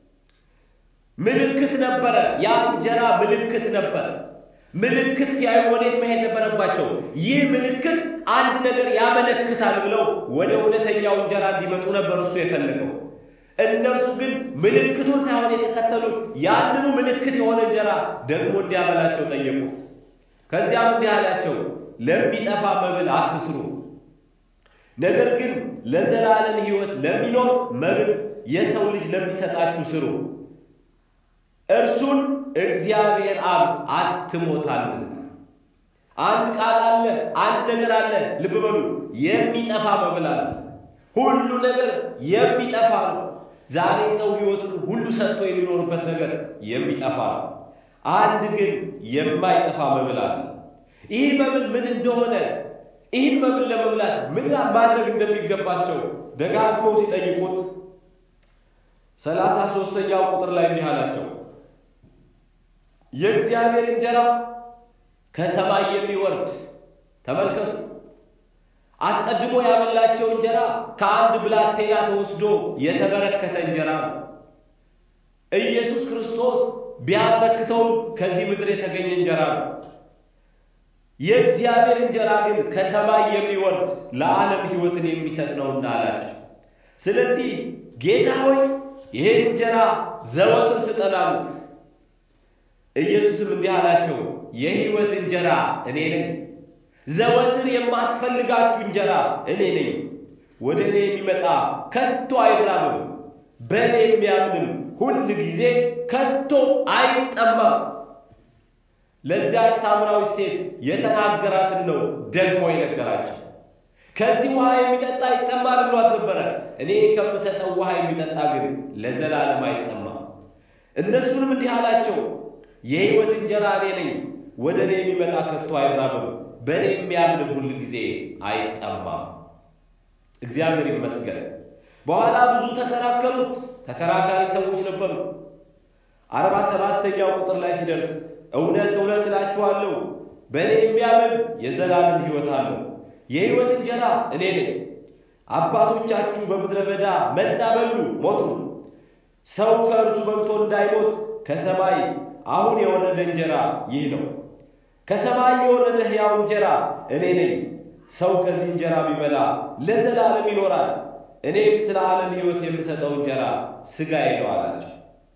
ምልክት ነበረ። ያ እንጀራ ምልክት ነበረ። ምልክት ሲያዩ ወዴት መሄድ ነበረባቸው? ይህ ምልክት አንድ ነገር ያመለክታል ብለው ወደ እውነተኛው እንጀራ እንዲመጡ ነበር እሱ የፈለገው። እነርሱ ግን ምልክቱን ሳይሆን የተከተሉት ያንኑ ምልክት የሆነ እንጀራ ደግሞ እንዲያበላቸው ጠየቁት። ከዚያም እንዲህ አላቸው፣ ለሚጠፋ መብል አትስሩ፣ ነገር ግን ለዘላለም ሕይወት ለሚኖር መብል የሰው ልጅ ለሚሰጣችሁ ስሩ። እርሱን እግዚአብሔር አብ አትሞታልና። አንድ ቃል አለ፣ አንድ ነገር አለ። ልብ በሉ፣ የሚጠፋ መብል አለ። ሁሉ ነገር የሚጠፋ ነው። ዛሬ ሰው ሕይወቱን ሁሉ ሰጥቶ የሚኖርበት ነገር የሚጠፋ ነው። አንድ ግን የማይጠፋ መብል አለ። ይህ መብል ምን እንደሆነ ይህን መብል ለመብላት ምን ማድረግ እንደሚገባቸው ደጋግመው ሲጠይቁት ሰላሳ ሦስተኛው ቁጥር ላይ እንዲህ አላቸው የእግዚአብሔር እንጀራ ከሰማይ የሚወርድ ተመልከቱ። አስቀድሞ ያበላቸው እንጀራ ከአንድ ብላቴና ተወስዶ የተበረከተ እንጀራ ነው። ኢየሱስ ክርስቶስ ቢያበረክተውም ከዚህ ምድር የተገኘ እንጀራ ነው። የእግዚአብሔር እንጀራ ግን ከሰማይ የሚወርድ ለዓለም ሕይወትን የሚሰጥ ነውና አላቸው። ስለዚህ ጌታ ሆይ ይህን እንጀራ ዘወትር ስጠን አሉት። ኢየሱስም እንዲህ አላቸው፣ የሕይወት እንጀራ እኔ ነኝ። ዘወትር የማስፈልጋችሁ እንጀራ እኔ ነኝ። ወደ እኔ የሚመጣ ከቶ አይራብም፣ በእኔ የሚያምንም ሁል ጊዜ ከቶ አይጠማም። ለዚያች ሳምራዊ ሴት የተናገራትን ነው ደግሞ የነገራቸው። ከዚህ ውሃ የሚጠጣ ይጠማል ብሏት ነበረ። እኔ ከምሰጠው ውሃ የሚጠጣ ግን ለዘላለም አይጠማም። እነሱንም እንዲህ አላቸው የሕይወት እንጀራ እኔ ነኝ። ወደ እኔ የሚመጣ ከቶ አይራብም፣ በእኔ የሚያምንም ሁል ጊዜ አይጠማም። እግዚአብሔር ይመስገን። በኋላ ብዙ ተከራከሩት። ተከራካሪ ሰዎች ነበሩ። አርባ ሰባተኛው ቁጥር ላይ ሲደርስ እውነት እውነት እላችኋለሁ በእኔ የሚያምን የዘላለም ሕይወት አለው። የሕይወት እንጀራ እኔ ነኝ። አባቶቻችሁ በምድረ በዳ መና በሉ ሞቱ። ሰው ከእርሱ በልቶ እንዳይሞት ከሰማይ አሁን የወረደ እንጀራ ይህ ነው። ከሰማይ የወረደ ሕያው እንጀራ እኔ ነኝ። ሰው ከዚህ እንጀራ ቢበላ ለዘላለም ይኖራል። እኔም ስለ ዓለም ሕይወት የምሰጠው እንጀራ ሥጋዬ ነው አላቸው።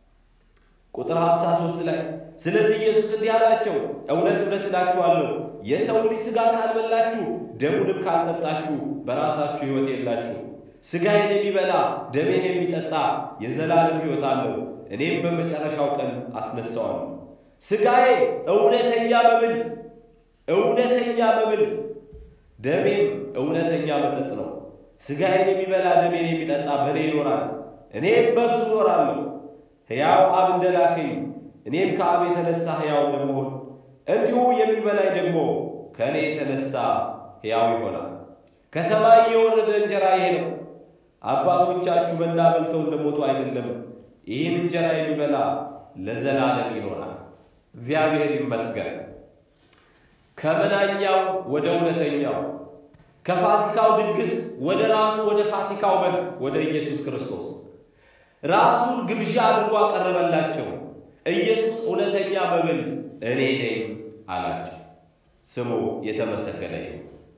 ቁጥር 53 ላይ ስለዚህ ኢየሱስ እንዲህ አላቸው፣ እውነት እውነት እላችኋለሁ የሰው ልጅ ሥጋ ካልበላችሁ ደሙንም ካልጠጣችሁ በራሳችሁ ሕይወት የላችሁ። ሥጋዬን የሚበላ ደሜን የሚጠጣ የዘላለም ሕይወት አለው እኔም በመጨረሻው ቀን አስነሳዋለሁ። ሥጋዬ እውነተኛ መብል እውነተኛ መብል ደሜም እውነተኛ መጠጥ ነው። ሥጋዬን የሚበላ ደሜን የሚጠጣ በእኔ ይኖራል፣ እኔም በእርሱ እኖራለሁ። ሕያው አብ እንደላከኝ እኔም ከአብ የተነሳ ሕያው እንደምሆን እንዲሁ የሚበላኝ ደግሞ ከእኔ የተነሳ ሕያው ይሆናል። ከሰማይ የወረደ እንጀራ ይሄ ነው። አባቶቻችሁ መና በልተው እንደሞቱ አይደለም ይህን እንጀራ የሚበላ ለዘላለም ይኖራል። እግዚአብሔር ይመስገን። ከመናኛው ወደ እውነተኛው ከፋሲካው ድግስ ወደ ራሱ ወደ ፋሲካው በግ ወደ ኢየሱስ ክርስቶስ ራሱን ግብዣ አድርጎ አቀረበላቸው። ኢየሱስ እውነተኛ መብል እኔ ነኝ አላቸው። ስሙ የተመሰገነ ይሁን።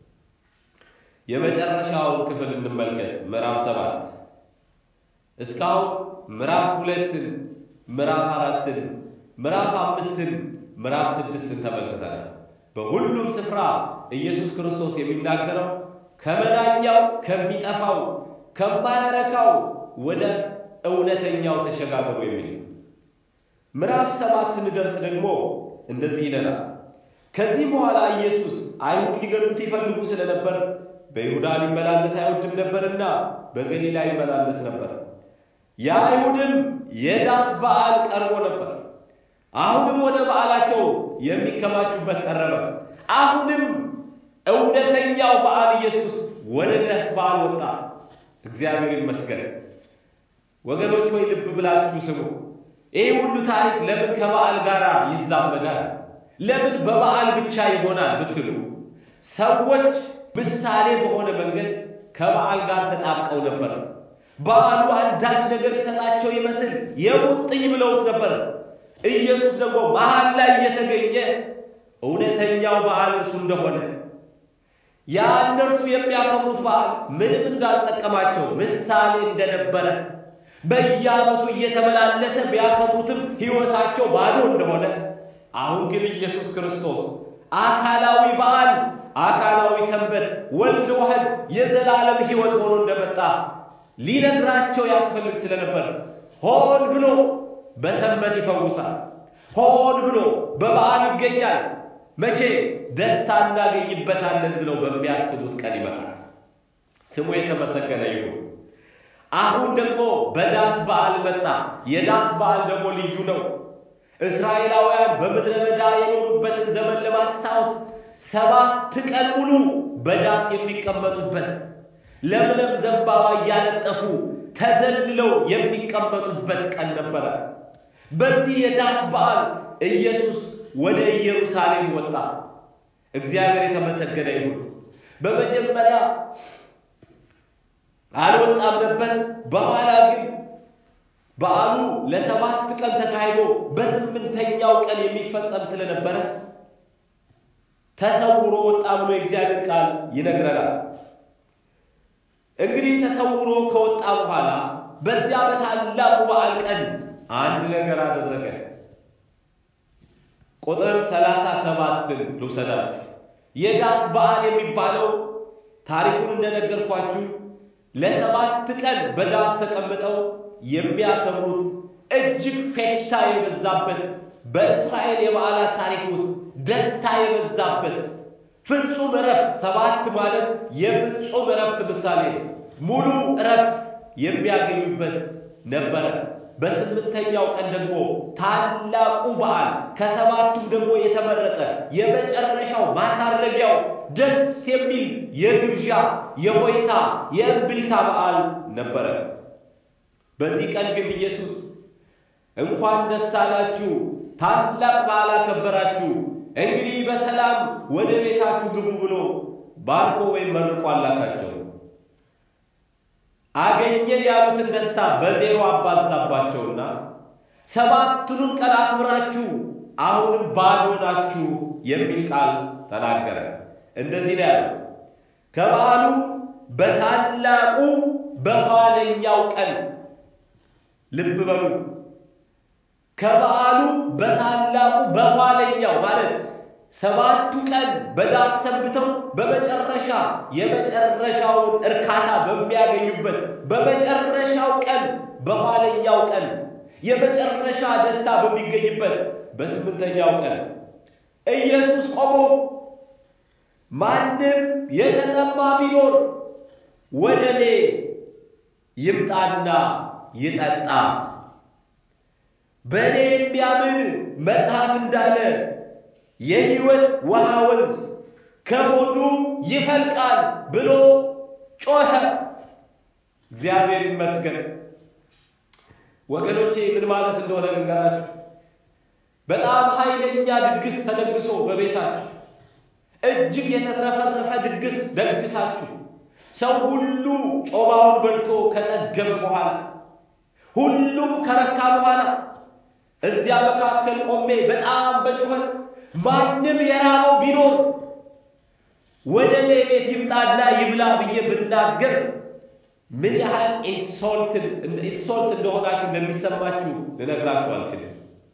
የመጨረሻውን ክፍል እንመልከት። ምዕራፍ ሰባት እስካሁን ምዕራፍ ሁለትን፣ ምዕራፍ አራትን፣ ምዕራፍ አምስትን፣ ምዕራፍ ስድስትን ተመልክተናል። በሁሉም ስፍራ ኢየሱስ ክርስቶስ የሚናገረው ከመናኛው ከሚጠፋው ከማያረካው ወደ እውነተኛው ተሸጋገሩ የሚል ምዕራፍ ሰባት ስንደርስ ደግሞ እንደዚህ ይለናል። ከዚህ በኋላ ኢየሱስ አይሁድ ሊገሉት ይፈልጉ ስለነበር በይሁዳ ሊመላለስ አይወድም ነበርና በገሊላ ይመላለስ ነበር። የአይሁድም የዳስ በዓል ቀርቦ ነበር። አሁንም ወደ በዓላቸው የሚከማቹበት ቀረበ። አሁንም እውነተኛው በዓል ኢየሱስ ወደ ዳስ በዓል ወጣ። እግዚአብሔር ይመስገን። ወገኖች ሆይ ልብ ብላችሁ ስሙ። ይህ ሁሉ ታሪክ ለምን ከበዓል ጋር ይዛመዳል? ለምን በበዓል ብቻ ይሆናል ብትሉ ሰዎች ምሳሌ በሆነ መንገድ ከበዓል ጋር ተጣብቀው ነበር። በዓሉ አንዳች ነገር ይሰጣቸው ይመስል የሙጥኝ ብለውት ነበር። ኢየሱስ ደግሞ መሃል ላይ እየተገኘ እውነተኛው በዓል እርሱ እንደሆነ ያ እነርሱ የሚያከብሩት በዓል ምንም እንዳልጠቀማቸው ምሳሌ እንደነበረ በየዓመቱ እየተመላለሰ ቢያከብሩትም ሕይወታቸው ባዶ እንደሆነ አሁን ግን ኢየሱስ ክርስቶስ አካላዊ በዓል አካላዊ ሰንበት ወልድ ዋህድ የዘላለም ሕይወት ሆኖ እንደመጣ ሊነግራቸው ያስፈልግ ስለነበር ሆን ብሎ በሰንበት ይፈውሳል። ሆን ብሎ በበዓል ይገኛል። መቼ ደስታ እናገኝበታለን ብለው በሚያስቡት ቀን ይመጣል። ስሙ የተመሰገነ ይሁን። አሁን ደግሞ በዳስ በዓል መጣ። የዳስ በዓል ደግሞ ልዩ ነው። እስራኤላውያን በምድረ በዳ የኖሩበትን ዘመን ለማስታወስ ሰባት ቀን ሙሉ በዳስ የሚቀመጡበት ለምለም ዘንባባ እያነጠፉ ተዘልለው የሚቀመጡበት ቀን ነበረ። በዚህ የዳስ በዓል ኢየሱስ ወደ ኢየሩሳሌም ወጣ። እግዚአብሔር የተመሰገነ ይሁን። በመጀመሪያ አልወጣም ነበር። በኋላ ግን በዓሉ ለሰባት ቀን ተካሂዶ በስምንተኛው ቀን የሚፈጸም ስለነበረ ተሰውሮ ወጣ ብሎ የእግዚአብሔር ቃል ይነግረናል። እንግዲህ ተሰውሮ ከወጣ በኋላ በዚያ በታላቁ በዓል ቀን አንድ ነገር አደረገ። ቁጥር ሰላሳ ሰባትን ልውሰዳችሁ። የዳስ በዓል የሚባለው ታሪኩን እንደነገርኳችሁ ለሰባት ቀን በዳስ ተቀምጠው የሚያከብሩት እጅግ ፌሽታ የበዛበት በእስራኤል የበዓላት ታሪክ ውስጥ ደስታ የበዛበት ፍጹም እረፍት፣ ሰባት ማለት የፍጹም እረፍት ምሳሌ ነው። ሙሉ እረፍት የሚያገኙበት ነበረ። በስምንተኛው ቀን ደግሞ ታላቁ በዓል ከሰባቱም ደግሞ የተመረጠ የመጨረሻው ማሳረጊያው ደስ የሚል የግብዣ የሆይታ የእምብልታ በዓል ነበረ። በዚህ ቀን ግን ኢየሱስ እንኳን ደስ አላችሁ፣ ታላቅ በዓል አከበራችሁ፣ እንግዲህ በሰላም ወደ ቤታችሁ ግቡ ብሎ ባርኮ ወይም መርቆ አላካቸው። አገኘን ያሉትን ደስታ በዜሮ አባዛባቸውና ሰባቱንም ቀን አክብራችሁ አሁንም ባዶ ናችሁ የሚል ቃል ተናገረ። እንደዚህ ነው ያለው። ከበዓሉ በታላቁ በኋለኛው ቀን ልብ በሉ። ከበዓሉ በታላቁ በኋለኛው ማለት ሰባቱ ቀን በዳስ ሰንብተው በመጨረሻ የመጨረሻውን እርካታ በሚያገኙበት በመጨረሻው ቀን በኋለኛው ቀን የመጨረሻ ደስታ በሚገኝበት በስምንተኛው ቀን ኢየሱስ ቆሞ ማንም የተጠማ ቢኖር ወደ እኔ ይምጣና ይጠጣ፣ በእኔ የሚያምን መጽሐፍ እንዳለ የሕይወት ውሃ ወንዝ ከሆዱ ይፈልቃል ብሎ ጮኸ። እግዚአብሔር ይመስገን። ወገኖቼ ምን ማለት እንደሆነ ልንገራችሁ። በጣም ኃይለኛ ድግስ ተደግሶ በቤታችሁ እጅግ የተትረፈረፈ ድግስ ደግሳችሁ ሰው ሁሉ ጮማውን በልቶ ከጠገበ በኋላ ሁሉም ከረካ በኋላ እዚያ መካከል ቆሜ በጣም በጩኸት ማንም የራበው ቢኖር ወደ እኔ ቤት ይምጣና ይብላ ብዬ ብናገር ምን ያህል ኢንሶልት እንደሆናችሁ እንደሚሰማችሁ ልነግራችሁ አልችልም።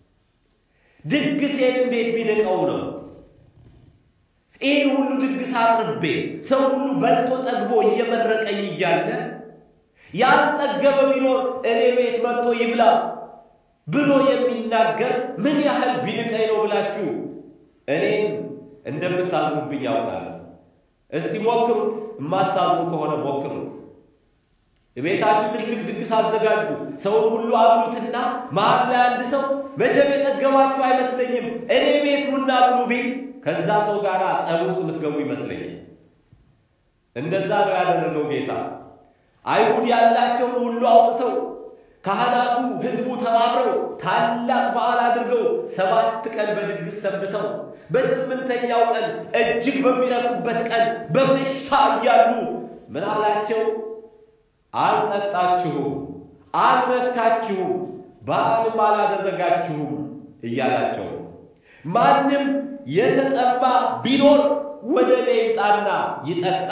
ድግሴን እንዴት ቢንቀው ነው? ይህን ሁሉ ድግስ አቅርቤ ሰው ሁሉ በልቶ ጠግቦ እየመረቀኝ እያለ ያልጠገበ ቢኖር እኔ ቤት መጥቶ ይብላ ብሎ የሚናገር ምን ያህል ቢንቀኝ ነው ብላችሁ እኔን እንደምታዝኑብኝ ያውቃል። እስቲ ሞክሩት። የማታዝኑ ከሆነ ሞክሩት። ቤታችሁ ትልቅ ድግስ አዘጋጁ። ሰውን ሁሉ አብሉትና መሀል ላይ አንድ ሰው መቼም የጠገባችሁ አይመስለኝም እኔ ቤት ኑና ብሉ ቢል ከዛ ሰው ጋር ጸብ ውስጥ የምትገቡ ይመስለኛል። እንደዛ ነው ያደረገው ጌታ። አይሁድ ያላቸውን ሁሉ አውጥተው ካህናቱ፣ ሕዝቡ ተባብረው ታላቅ በዓል አድርገው ሰባት ቀን በድግስ ሰንብተው በስምንተኛው ቀን እጅግ በሚረኩበት ቀን በፌሽታ እያሉ ምን አላቸው? አልጠጣችሁም፣ አልረካችሁም፣ በዓልም አላደረጋችሁም እያላቸው ማንም የተጠማ ቢኖር ወደ እኔ ይምጣና ይጠጣ።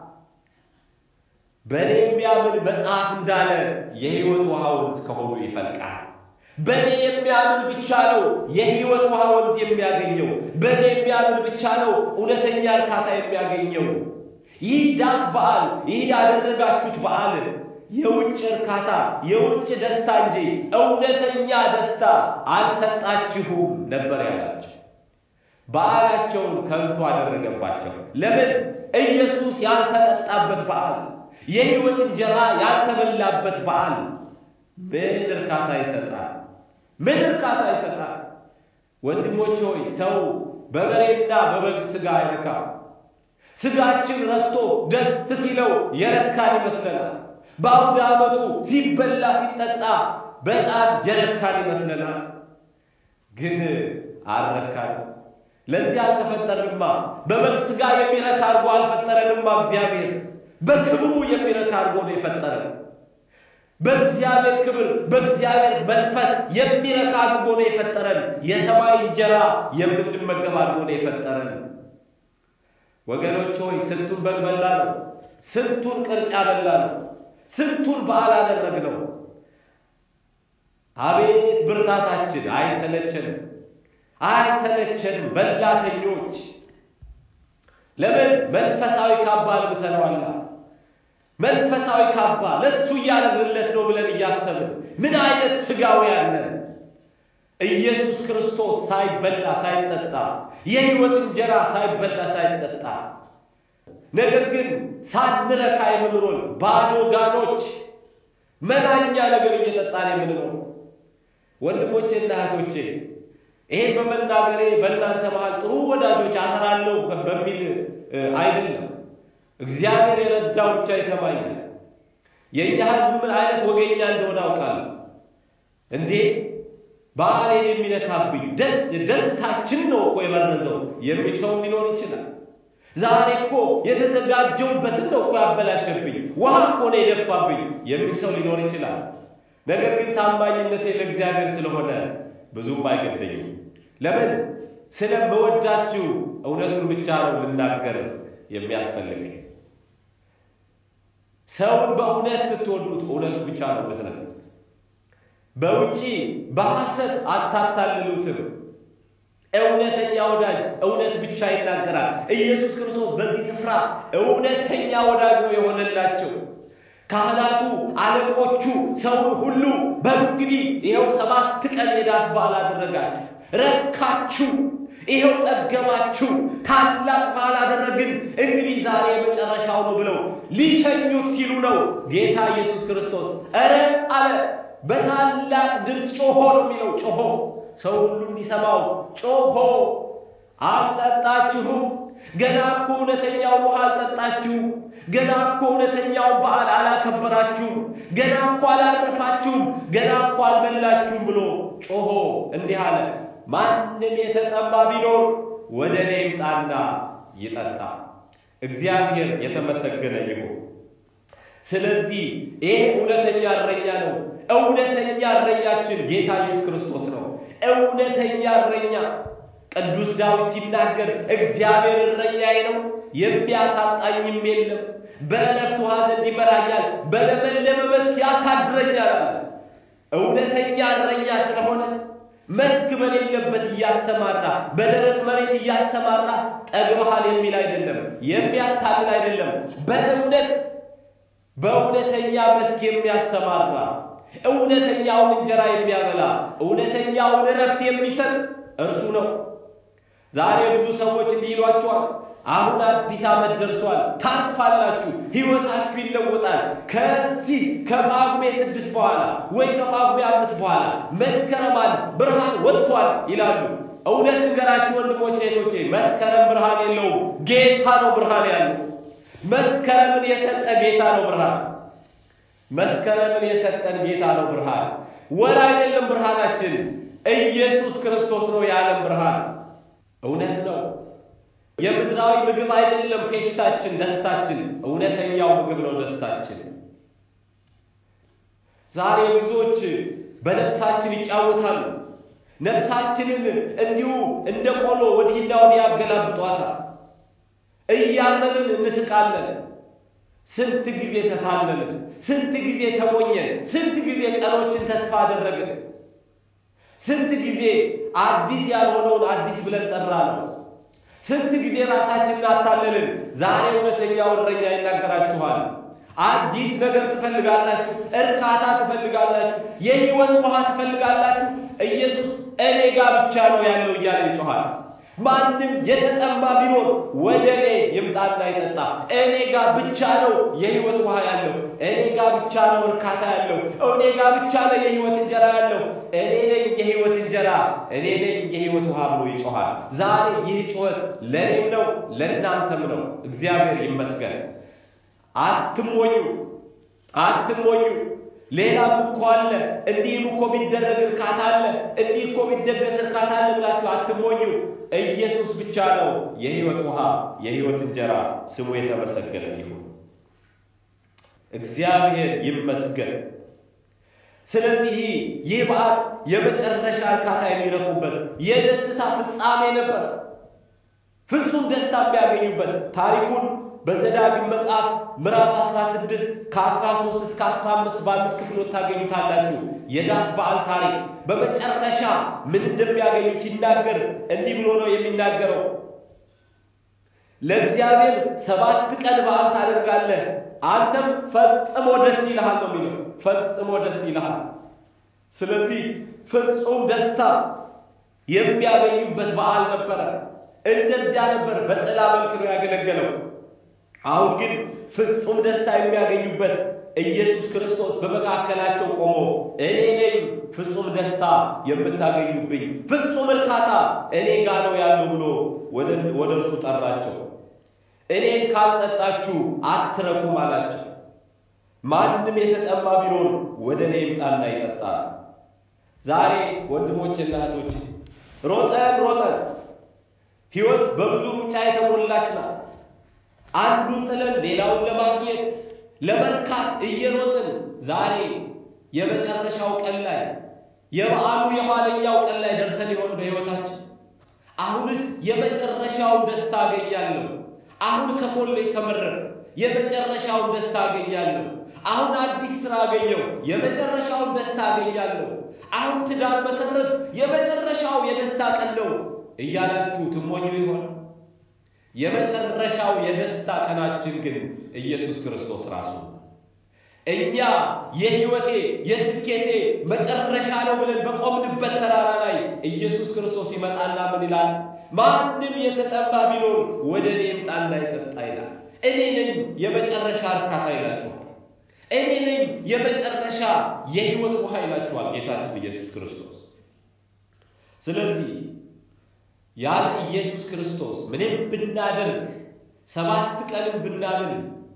በእኔ የሚያምን መጽሐፍ እንዳለ የሕይወት ውሃ ወንዝ ከሆኑ ይፈልቃል። በእኔ የሚያምን ብቻ ነው የሕይወት ውሃ ወንዝ የሚያገኘው። በእኔ የሚያምን ብቻ ነው እውነተኛ እርካታ የሚያገኘው። ይህ ዳስ በዓል፣ ይህ ያደረጋችሁት በዓል የውጭ እርካታ፣ የውጭ ደስታ እንጂ እውነተኛ ደስታ አልሰጣችሁም ነበር ያላቸው። በዓላቸውን ከንቱ አደረገባቸው። ለምን? ኢየሱስ ያልተጠጣበት በዓል፣ የሕይወት እንጀራ ያልተበላበት በዓል ምን እርካታ ይሰጣል? ምን እርካታ ይሰጣል? ወንድሞች ሆይ ሰው በበሬና በበግ ሥጋ አይረካም። ሥጋችን ረክቶ ደስ ሲለው የረካን ይመስለናል። በአውደ ዓመቱ ሲበላ ሲጠጣ በጣም የረካን ይመስለናል። ግን አልረካን። ለዚህ አልተፈጠርንማ። በበግ ሥጋ የሚረካ አድርጎ አልፈጠረንማ። እግዚአብሔር በክብሩ የሚረካ አድርጎ ነው የፈጠረን። በእግዚአብሔር ክብር በእግዚአብሔር መንፈስ የሚረካ አድርጎ ነው የፈጠረን። የሰማይ እንጀራ የምንመገብ አድርጎ ነው የፈጠረን። ወገኖች ሆይ ስንቱን በግ በላ ነው፣ ስንቱን ቅርጫ በላ ነው፣ ስንቱን በዓል አደረግ ነው። አቤት ብርታታችን! አይሰለቸንም፣ አይሰለቸንም። በላተኞች ለምን መንፈሳዊ ካባ ልብሰነዋላ መንፈሳዊ ካባ ለሱ እያደረግለት ነው ብለን እያሰብን ምን አይነት ስጋውያን ነን? ኢየሱስ ክርስቶስ ሳይበላ ሳይጠጣ የሕይወት እንጀራ ሳይበላ ሳይጠጣ ነገር ግን ሳንረካ የምንኖር ባዶ ጋኖች መናኛ ነገር እየጠጣን የምንኖር ወንድሞቼና እህቶቼ ይሄን በመናገሬ በእናንተ መሃል ጥሩ ወዳጆች አፈራለሁ በሚል አይደለም። እግዚአብሔር የረዳው ብቻ ይሰማኛል። የእኛ ሕዝብ ምን አይነት ወገኛ እንደሆነ አውቃለሁ። እንዴ በዓሌን የሚነካብኝ ደስ ደስታችን ነው እኮ የበረዘው የሚል ሰው ሊኖር ይችላል። ዛሬ እኮ የተዘጋጀውበትን ነው እኮ ያበላሸብኝ፣ ውሃ እኮ ነው የደፋብኝ የሚል ሰው ሊኖር ይችላል። ነገር ግን ታማኝነቴ ለእግዚአብሔር ስለሆነ ብዙም አይገደኝም። ለምን ስለምወዳችሁ እውነቱን ብቻ ነው ልናገር የሚያስፈልገኝ። ሰውን በእውነት ስትወዱት እውነቱ ብቻ ነው የምትነግሩት። በውጪ በሐሰት አታታልሉትም። እውነተኛ ወዳጅ እውነት ብቻ ይናገራል። ኢየሱስ ክርስቶስ በዚህ ስፍራ እውነተኛ ወዳጅ ነው የሆነላቸው። ካህናቱ፣ አለቆቹ፣ ሰውን ሁሉ በሉ እንግዲህ ይኸው ሰባት ቀን የዳስ በዓል አደረጋችሁ፣ ረካችሁ፣ ይኸው ጠገባችሁ፣ ታላቅ በዓል አደረግን፣ እንግዲህ ዛሬ የመጨረሻው ነው ብለው ሊሸኙት ሲሉ ነው ጌታ ኢየሱስ ክርስቶስ ኧረ አለ በታላቅ ድምፅ ጮሆ ነው የሚለው ጮሆ ሰው ሁሉ እንዲሰማው ጮሆ አልጠጣችሁም። ገና እኮ እውነተኛውን ውሃ አልጠጣችሁም። ገና እኮ እውነተኛውን በዓል አላከበራችሁም። ገና እኮ አላረፋችሁም። ገና እኮ አልበላችሁም ብሎ ጮሆ እንዲህ አለ፣ ማንም የተጠማ ቢኖር ወደ እኔ ይምጣና ይጠጣ። እግዚአብሔር የተመሰገነ ይሁን። ስለዚህ ይሄ እውነተኛ እረኛ ነው። እውነተኛ እረኛችን ጌታ ኢየሱስ ክርስቶስ ነው። እውነተኛ እረኛ ቅዱስ ዳዊት ሲናገር እግዚአብሔር እረኛዬ ነው፣ የሚያሳጣኝም የለም። በዕረፍት ውኃ ዘንድ ይመራኛል፣ በለመለመ መስክ ያሳድረኛል አለ። እውነተኛ እረኛ ስለሆነ መስክ በሌለበት እያሰማራ በደረቅ መሬት እያሰማራ ጠግበሃል የሚል አይደለም፣ የሚያታልል አይደለም። በእውነት በእውነተኛ መስክ የሚያሰማራ እውነተኛውን እንጀራ የሚያበላ እውነተኛውን እረፍት የሚሰጥ እርሱ ነው። ዛሬ ብዙ ሰዎች እንዲህ ይሏቸዋል፣ አሁን አዲስ ዓመት ደርሷል፣ ታርፋላችሁ፣ ሕይወታችሁ ይለወጣል። ከዚህ ከጳጉሜ ስድስት በኋላ ወይ ከጳጉሜ አምስት በኋላ መስከረማን ብርሃን ወጥቷል ይላሉ። እውነት ንገራችሁ ወንድሞቼ እህቶቼ፣ መስከረም ብርሃን የለውም። ጌታ ነው ብርሃን ያለው። መስከረምን የሰጠ ጌታ ነው ብርሃን። መስከረምን የሰጠን ጌታ ነው ብርሃን። ወር አይደለም ብርሃናችን፣ ኢየሱስ ክርስቶስ ነው የዓለም ብርሃን። እውነት ነው። የምድራዊ ምግብ አይደለም ፌሽታችን፣ ደስታችን። እውነተኛው ምግብ ነው ደስታችን። ዛሬ ብዙዎች በነፍሳችን ይጫወታሉ። ነፍሳችንን እንዲሁ እንደ ቆሎ ወዲህና ወዲህ ያገላብጧታል። እያመንን እንስቃለን። ስንት ጊዜ ተታለልን፣ ስንት ጊዜ ተሞኘን፣ ስንት ጊዜ ቀኖችን ተስፋ አደረግን፣ ስንት ጊዜ አዲስ ያልሆነውን አዲስ ብለን ጠራ ነው። ስንት ጊዜ ራሳችንን አታለልን። ዛሬ እውነተኛው እረኛ ይናገራችኋል። አዲስ ነገር ትፈልጋላችሁ፣ እርካታ ትፈልጋላችሁ፣ የሕይወት ውሃ ትፈልጋላችሁ። ኢየሱስ እኔ ጋር ብቻ ነው ያለው እያለ ይጮኋል። ማንም የተጠማ ቢኖር ወደ እኔ ይምጣና ይጠጣ። እኔ ጋር ብቻ ነው የሕይወት ውሃ ያለው። እኔ ጋር ብቻ ነው እርካታ ያለው። እኔ ጋር ብቻ ነው የሕይወት እንጀራ ያለው። እኔ ነኝ የሕይወት እንጀራ፣ እኔ ነኝ የሕይወት ውሃ ብሎ ይጮኻል። ዛሬ ይህ ጩኸት ለእኔም ነው ለእናንተም ነው። እግዚአብሔር ይመስገን። አትሞኙ፣ አትሞኙ። ሌላም እኮ አለ፣ እንዲህም እኮ ቢደረግ እርካታ አለ፣ እንዲህ እኮ ቢደገስ እርካታ አለ ብላችሁ አትሞኙ። ኢየሱስ ብቻ ነው የሕይወት ውሃ፣ የሕይወት እንጀራ። ስሙ የተመሰገነ ይሁን። እግዚአብሔር ይመስገን። ስለዚህ ይህ በዓል የመጨረሻ እርካታ የሚረኩበት የደስታ ፍጻሜ ነበር። ፍጹም ደስታ የሚያገኙበት ታሪኩን በዘዳግም መጽሐፍ ምዕራፍ 16 ከ13 እስከ 15 ባሉት ክፍሎች ታገኙታላችሁ። የዳስ በዓል ታሪክ በመጨረሻ ምን እንደሚያገኙ ሲናገር እንዲህ ብሎ ነው የሚናገረው። ለእግዚአብሔር ሰባት ቀን በዓል ታደርጋለህ፣ አንተም ፈጽሞ ደስ ይልሃል ነው የሚለው። ፈጽሞ ደስ ይልሃል። ስለዚህ ፍጹም ደስታ የሚያገኙበት በዓል ነበረ። እንደዚያ ነበር። በጥላ መልክ ነው ያገለገለው። አሁን ግን ፍጹም ደስታ የሚያገኙበት ኢየሱስ ክርስቶስ በመካከላቸው ቆሞ እኔ ነኝ ፍጹም ደስታ የምታገኙብኝ፣ ፍጹም እርካታ እኔ ጋር ነው ያለው ብሎ ወደ እርሱ ጠራቸው። እኔን ካልጠጣችሁ አትረኩም አላቸው። ማንም የተጠማ ቢኖር ወደ እኔ ይምጣና ይጠጣል። ዛሬ ወንድሞቼና እህቶቼ ሮጠን ሮጠን ሕይወት በብዙ ሩጫ የተሞላች ናት። አንዱን ጥለን ሌላውን ለማግኘት ለመርካት እየሮጥን ዛሬ የመጨረሻው ቀን ላይ የበዓሉ የኋለኛው ቀን ላይ ደርሰን ይሆን በሕይወታችን? አሁንስ የመጨረሻውን ደስታ አገኛለሁ። አሁን ከኮሌጅ ተመረቅ የመጨረሻውን ደስታ አገኛለሁ። አሁን አዲስ ስራ አገኘው የመጨረሻውን ደስታ አገኛለሁ። አሁን ትዳር መሰረት የመጨረሻው የደስታ ቀን ነው እያላችሁ ትሞኙ ይሆን? የመጨረሻው የደስታ ቀናችን ግን ኢየሱስ ክርስቶስ ራሱ እኛ የሕይወቴ የስኬቴ መጨረሻ ነው ብለን በቆምንበት ተራራ ላይ ኢየሱስ ክርስቶስ ይመጣና ምን ይላል? ማንም የተጠማ ቢኖር ወደ እኔ ይምጣና ይጠጣ ይላል። እኔ ነኝ የመጨረሻ እርካታ ይላችኋል። እኔ ነኝ የመጨረሻ የሕይወት ውሃ ይላችኋል ጌታችን ኢየሱስ ክርስቶስ። ስለዚህ ያለ ኢየሱስ ክርስቶስ ምንም ብናደርግ ሰባት ቀንም ብናምን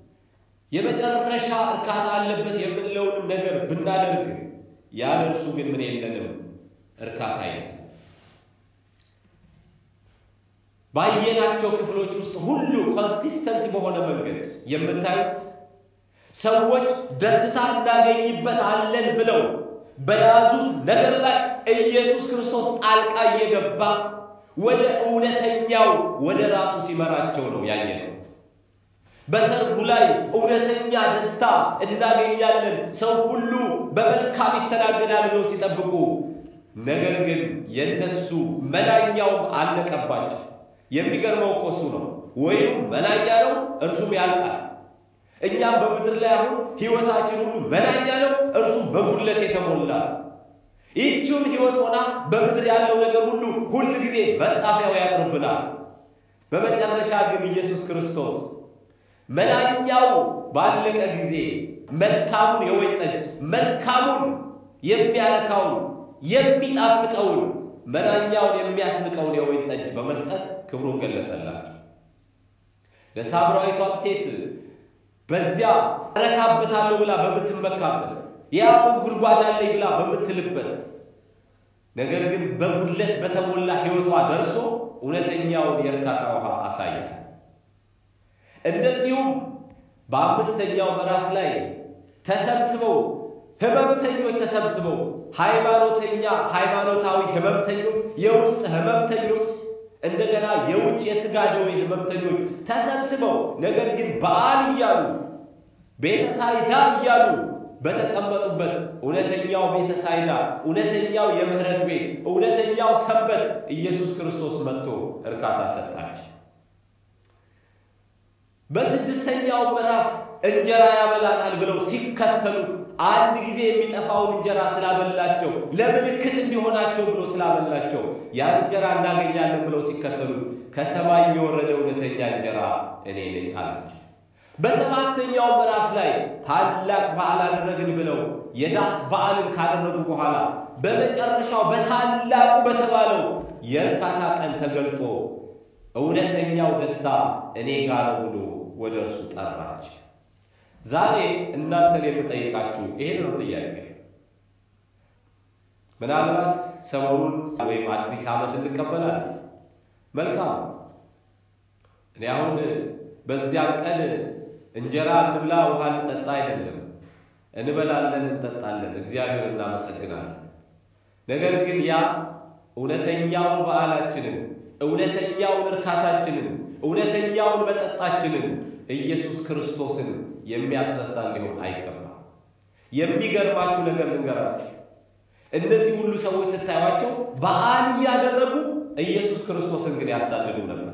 የመጨረሻ እርካታ አለበት የምንለውንም ነገር ብናደርግ ያለ እርሱ ግን ምን የለንም፣ እርካታ የለም። ባየናቸው ክፍሎች ውስጥ ሁሉ ኮንሲስተንት በሆነ መንገድ የምታዩት ሰዎች ደስታ እናገኝበት አለን ብለው በያዙት ነገር ላይ ኢየሱስ ክርስቶስ ጣልቃ እየገባ ወደ እውነተኛው ወደ ራሱ ሲመራቸው ነው ያየነው። በሰርጉ ላይ እውነተኛ ደስታ እናገኛለን፣ ሰው ሁሉ በመልካም ይስተናገዳል ብለው ሲጠብቁ፣ ነገር ግን የነሱ መናኛውም አለቀባቸው። የሚገርመው እኮ እሱ ነው። ወይም መናኛ ነው፣ እርሱም ያልቃል። እኛም በምድር ላይ አሁን ሕይወታችን ሁሉ መናኛ ነው፣ እርሱም በጉድለት የተሞላ ይህችም ሕይወት ሆና በምድር ያለው ነገር ሁሉ ሁል ጊዜ መጣፊያው ያጥርብናል። በመጨረሻ ግን ኢየሱስ ክርስቶስ መናኛው ባለቀ ጊዜ መልካሙን የወይን ጠጅ መልካሙን የሚያረካውን የሚጣፍጠውን መናኛውን የሚያስንቀውን የወይን ጠጅ በመስጠት ክብሩን ገለጠላቸው። ለሳምራዊቷም ሴት በዚያ እረካበታለሁ ብላ በምትመካበት የያዕቆብ ጉድጓድ አለኝ ብላ በምትልበት ነገር ግን በጉድለት በተሞላ ሕይወቷ ደርሶ እውነተኛውን የእርካታ ውሃ አሳያል። እንደዚሁም በአምስተኛው ምዕራፍ ላይ ተሰብስበው ህመምተኞች ተሰብስበው ሃይማኖተኛ ሃይማኖታዊ ህመምተኞች፣ የውስጥ ህመምተኞች፣ እንደገና የውጭ የሥጋ ደዌ ህመምተኞች ተሰብስበው ነገር ግን በዓል እያሉ ቤተሳይዳ እያሉ በተቀመጡበት እውነተኛው ቤተሳይዳ፣ እውነተኛው የምህረት ቤት፣ እውነተኛው ሰንበት ኢየሱስ ክርስቶስ መጥቶ እርካታ ሰጣቸው። በስድስተኛው ምዕራፍ እንጀራ ያበላናል ብለው ሲከተሉት አንድ ጊዜ የሚጠፋውን እንጀራ ስላበላቸው ለምልክት እንዲሆናቸው ብሎ ስላበላቸው ያን እንጀራ እናገኛለን ብለው ሲከተሉት ከሰማይ የወረደ እውነተኛ እንጀራ እኔ ነኝ አላቸው። በሰባተኛው ምዕራፍ ላይ ታላቅ በዓል አደረግን ብለው የዳስ በዓልን ካደረጉ በኋላ በመጨረሻው በታላቁ በተባለው የእርካታ ቀን ተገልጦ እውነተኛው ደስታ እኔ ጋር ነው ብሎ ወደ እርሱ ጠራቸው። ዛሬ እናንተን የምጠይቃችሁ ይሄን ነው ጥያቄ። ምናልባት ሰሞኑን ወይም አዲስ ዓመት እንቀበላለን። መልካም። እኔ አሁን በዚያም ቀን እንጀራ እንብላ ውሃ እንጠጣ አይደለም፣ እንበላለን፣ እንጠጣለን፣ እግዚአብሔር እናመሰግናለን። ነገር ግን ያ እውነተኛውን በዓላችንን፣ እውነተኛውን እርካታችንን፣ እውነተኛውን መጠጣችንን ኢየሱስ ክርስቶስን የሚያስረሳ ሊሆን አይገባም። የሚገርማችሁ ነገር ልንገራችሁ። እነዚህ ሁሉ ሰዎች ስታዩቸው በዓል እያደረጉ ኢየሱስ ክርስቶስን ግን ያሳድዱ ነበር።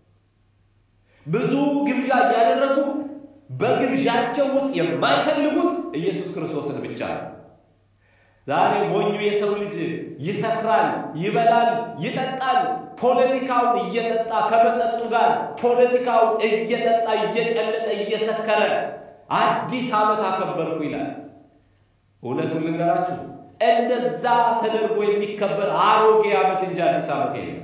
ብዙ ግብዣ እያደረጉ በግብዣቸው ውስጥ የማይፈልጉት ኢየሱስ ክርስቶስን ብቻ ነው። ዛሬ ሞኙ የሰው ልጅ ይሰክራል፣ ይበላል፣ ይጠጣል። ፖለቲካውን እየጠጣ ከመጠጡ ጋር ፖለቲካውን እየጠጣ እየጨለጠ እየሰከረ አዲስ ዓመት አከበርኩ ይላል። እውነቱን ልንገራችሁ እንደዛ ተደርጎ የሚከበር አሮጌ ዓመት እንጂ አዲስ ዓመት የለም።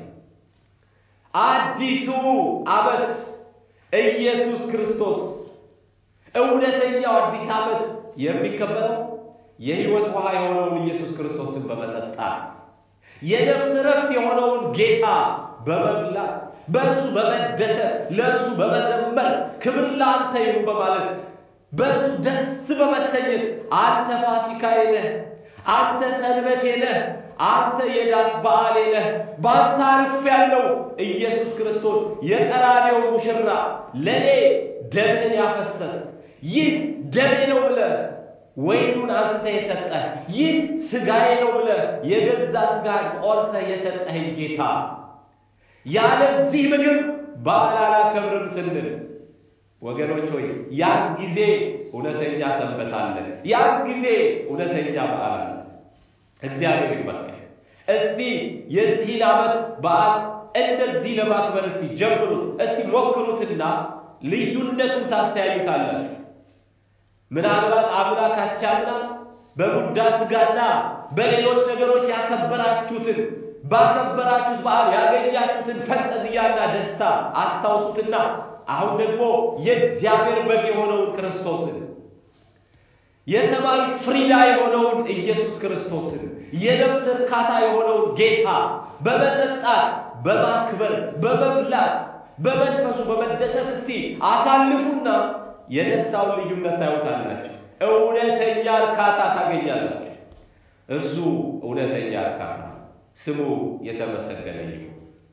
አዲሱ ዓመት ኢየሱስ ክርስቶስ እውነተኛው አዲስ ዓመት የሚከበረው የሕይወት ውሃ የሆነውን ኢየሱስ ክርስቶስን በመጠጣት የነፍስ ረፍት የሆነውን ጌታ በመብላት በእርሱ በመደሰት ለእርሱ በመዘመር ክብር ለአንተ ይሁን በማለት በእርሱ ደስ በመሰኘት አንተ ፋሲካዬ ነህ፣ አንተ ሰንበቴ ነህ፣ አንተ የዳስ በዓሌ ነህ፣ በአንተ አርፌያለሁ። ኢየሱስ ክርስቶስ የቀራኔው ሙሽራ ለእኔ ደምህን ያፈሰስ ይህ ደሜ ነው ብለህ ወይኑን አንስተህ የሰጠህ ይህ ሥጋዬ ነው ብለህ የገዛ ሥጋህን ቆርሰህ የሰጠኸኝ ጌታ ያለዚህ ምግብ በዓል አላከብርም ስንል ወገኖች ሆይ ያን ጊዜ እውነተኛ ሰንበት አለ። ያን ጊዜ እውነተኛ በዓል አለ። እግዚአብሔር ይመስገን። እስቲ የዚህን ዓመት በዓል እንደዚህ ለማክበር እስቲ ጀምሩት፣ እስቲ ሞክሩትና ልዩነቱን ታስተያዩታላችሁ። ምናልባት አምላካቻምና በሙዳ ሥጋና በሌሎች ነገሮች ያከበራችሁትን ባከበራችሁት በዓል ያገኛችሁትን ፈንጠዝያና ደስታ አስታውሱትና አሁን ደግሞ የእግዚአብሔር በግ የሆነውን ክርስቶስን የሰማይ ፍሪዳ የሆነውን ኢየሱስ ክርስቶስን የነፍስ እርካታ የሆነውን ጌታ በመጠጣት በማክበር በመብላት በመንፈሱ በመደሰት እስቲ አሳልፉና የደስታውን ልዩነት ታዩታላችሁ። እውነተኛ እርካታ ታገኛላችሁ። እርሱ እውነተኛ እርካታ ስሙ የተመሰገነ ይሁን።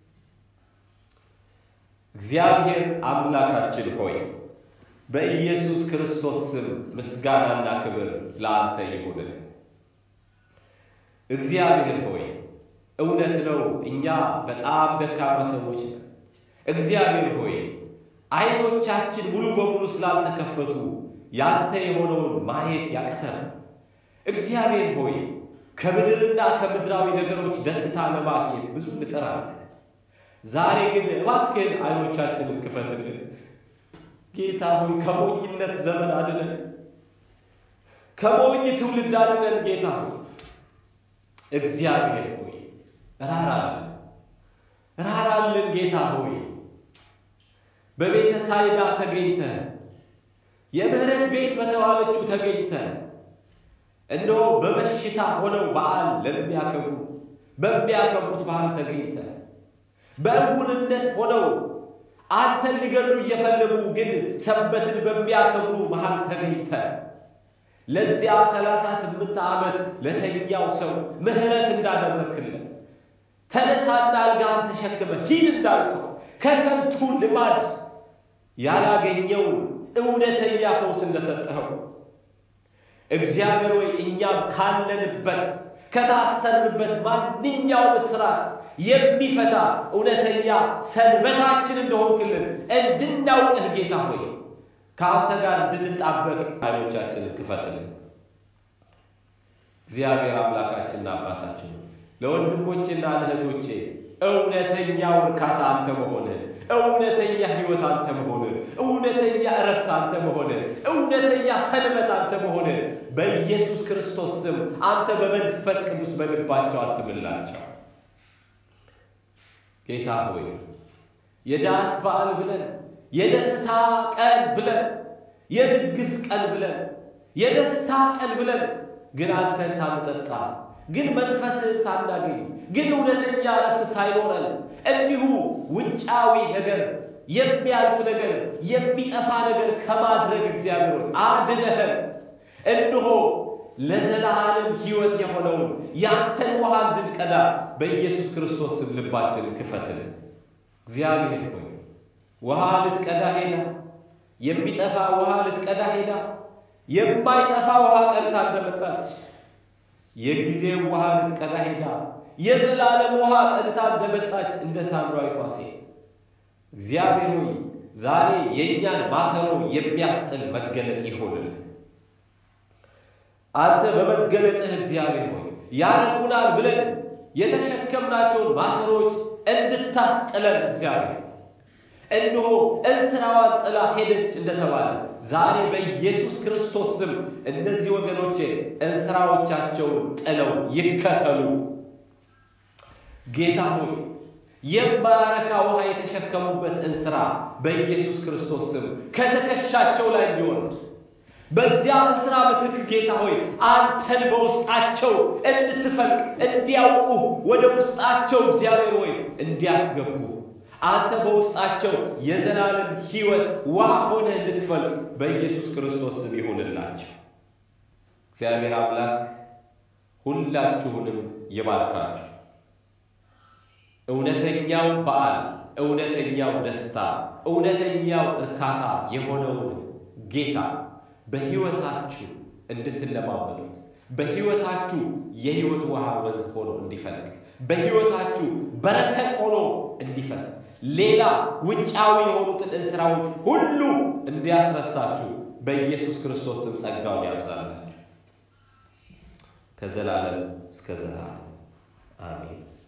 እግዚአብሔር አምላካችን ሆይ በኢየሱስ ክርስቶስ ስም ምስጋናና ክብር ለአንተ ይሁንልን። እግዚአብሔር ሆይ እውነት ነው፣ እኛ በጣም ደካማ ሰዎች ነን። እግዚአብሔር ሆይ ዓይኖቻችን ሙሉ በሙሉ ስላልተከፈቱ ያንተ የሆነውን ማየት ያቅተናል። እግዚአብሔር ሆይ ከምድርና ከምድራዊ ነገሮች ደስታ ለማግኘት ብዙ እንጥራለን። ዛሬ ግን እባክህን ዓይኖቻችንን ክፈትልን። ጌታ ሆይ ከሞኝነት ዘመን አድነን፣ ከሞኝ ትውልድ አድነን። ጌታ ሆይ እግዚአብሔር ሆይ ራራልን፣ ራራልን። ጌታ ሆይ በቤተ ሳይዳ ተገኝተ የምህረት ቤት በተባለችው ተገኝተ እነሆ በበሽታ ሆነው በዓል ለሚያከብሩ በሚያከብሩት በዓል ተገኝተ በእውርነት ሆነው አንተን ሊገሉ እየፈለጉ ግን ሰንበትን በሚያከብሩ መሃል ተገኝተ ለዚያ ሰላሳ ስምንት ዓመት ለተኛው ሰው ምሕረት እንዳደረክለት ተነሳና አልጋህን ተሸክመ ሂድ እንዳልከው ከከንቱ ልማድ ያላገኘውን እውነተኛ ፈውስ እንደሰጠኸው እግዚአብሔር ወይ እኛም ካለንበት ከታሰርንበት ማንኛውም እስራት የሚፈታ እውነተኛ ሰንበታችን እንደሆንክልን እንድናውቅህ ጌታ ሆይ ከአንተ ጋር እንድንጣበቅ ዓይኖቻችንን ክፈትልን። እግዚአብሔር አምላካችንና አባታችን ለወንድሞቼና ለእህቶቼ እውነተኛው እርካታ አንተ መሆንህ፣ እውነተኛ ሕይወት አንተ መሆንህ፣ እውነተኛ እረፍት አንተ መሆንህ፣ እውነተኛ ሰንበት አንተ መሆንህ በኢየሱስ ክርስቶስ ስም አንተ በመንፈስ ቅዱስ በልባቸው አትምላቸው። ጌታ ሆይ የዳስ በዓል ብለን የደስታ ቀን ብለን የድግስ ቀን ብለን የደስታ ቀን ብለን ግን አንተን ሳንጠጣ ግን መንፈስህን ሳናገኝ ግን እውነተኛ እረፍት ሳይኖረን እንዲሁ ውጫዊ ነገር የሚያልፍ ነገር የሚጠፋ ነገር ከማድረግ እግዚአብሔር አድነህን እንሆ ለዘላለም ሕይወት የሆነውን ያንተን ውሃ እንድንቀዳ በኢየሱስ ክርስቶስ ስም ልባችንን ክፈትልን። እግዚአብሔር ሆይ ውሃ ልትቀዳ ሄዳ የሚጠፋ ውሃ ልትቀዳ ሄዳ የማይጠፋ ውሃ ቀድታ እንደመጣች የጊዜው ውሃ ልትቀዳ ሄዳ የዘላለም ውሃ ቀድታ እንደመጣች እንደ ሳምራዊቷ ሴት እግዚአብሔር ሆይ ዛሬ የእኛን ማሰሮ የሚያስጥል መገለጥ ይሆንልን። አንተ በመገለጥህ እግዚአብሔር ሆይ ያረጉናል ብለን የተሸከምናቸውን ማሰሮች እንድታስጥለን እግዚአብሔር እነሆ እንስራዋን ጥላ ሄደች እንደተባለ ዛሬ በኢየሱስ ክርስቶስ ስም እነዚህ ወገኖቼ እንስራዎቻቸውን ጥለው ይከተሉ። ጌታ ሆይ የማያረካ ውሃ የተሸከሙበት እንስራ በኢየሱስ ክርስቶስ ስም ከትከሻቸው ላይ እንዲወርድ በዚያ እንስራ ምትክ ጌታ ሆይ አንተን በውስጣቸው እንድትፈልቅ እንዲያውቁ ወደ ውስጣቸው እግዚአብሔር ሆይ እንዲያስገቡ አንተ በውስጣቸው የዘላለም ሕይወት ውሃ ሆነ እንድትፈልቅ በኢየሱስ ክርስቶስ ስም ይሁንላቸው። እግዚአብሔር አምላክ ሁላችሁንም ይባርካችሁ። እውነተኛው በዓል፣ እውነተኛው ደስታ፣ እውነተኛው እርካታ የሆነውን ጌታ በሕይወታችሁ እንድትለማመዱት በሕይወታችሁ የሕይወት ውሃ ወንዝ ሆኖ እንዲፈልቅ በሕይወታችሁ በረከት ሆኖ እንዲፈስ ሌላ ውጫዊ የሆኑትን እንስራዎች ሁሉ እንዲያስረሳችሁ በኢየሱስ ክርስቶስ ስም ጸጋውን ያብዛላችሁ ከዘላለም እስከ ዘላለም አሜን።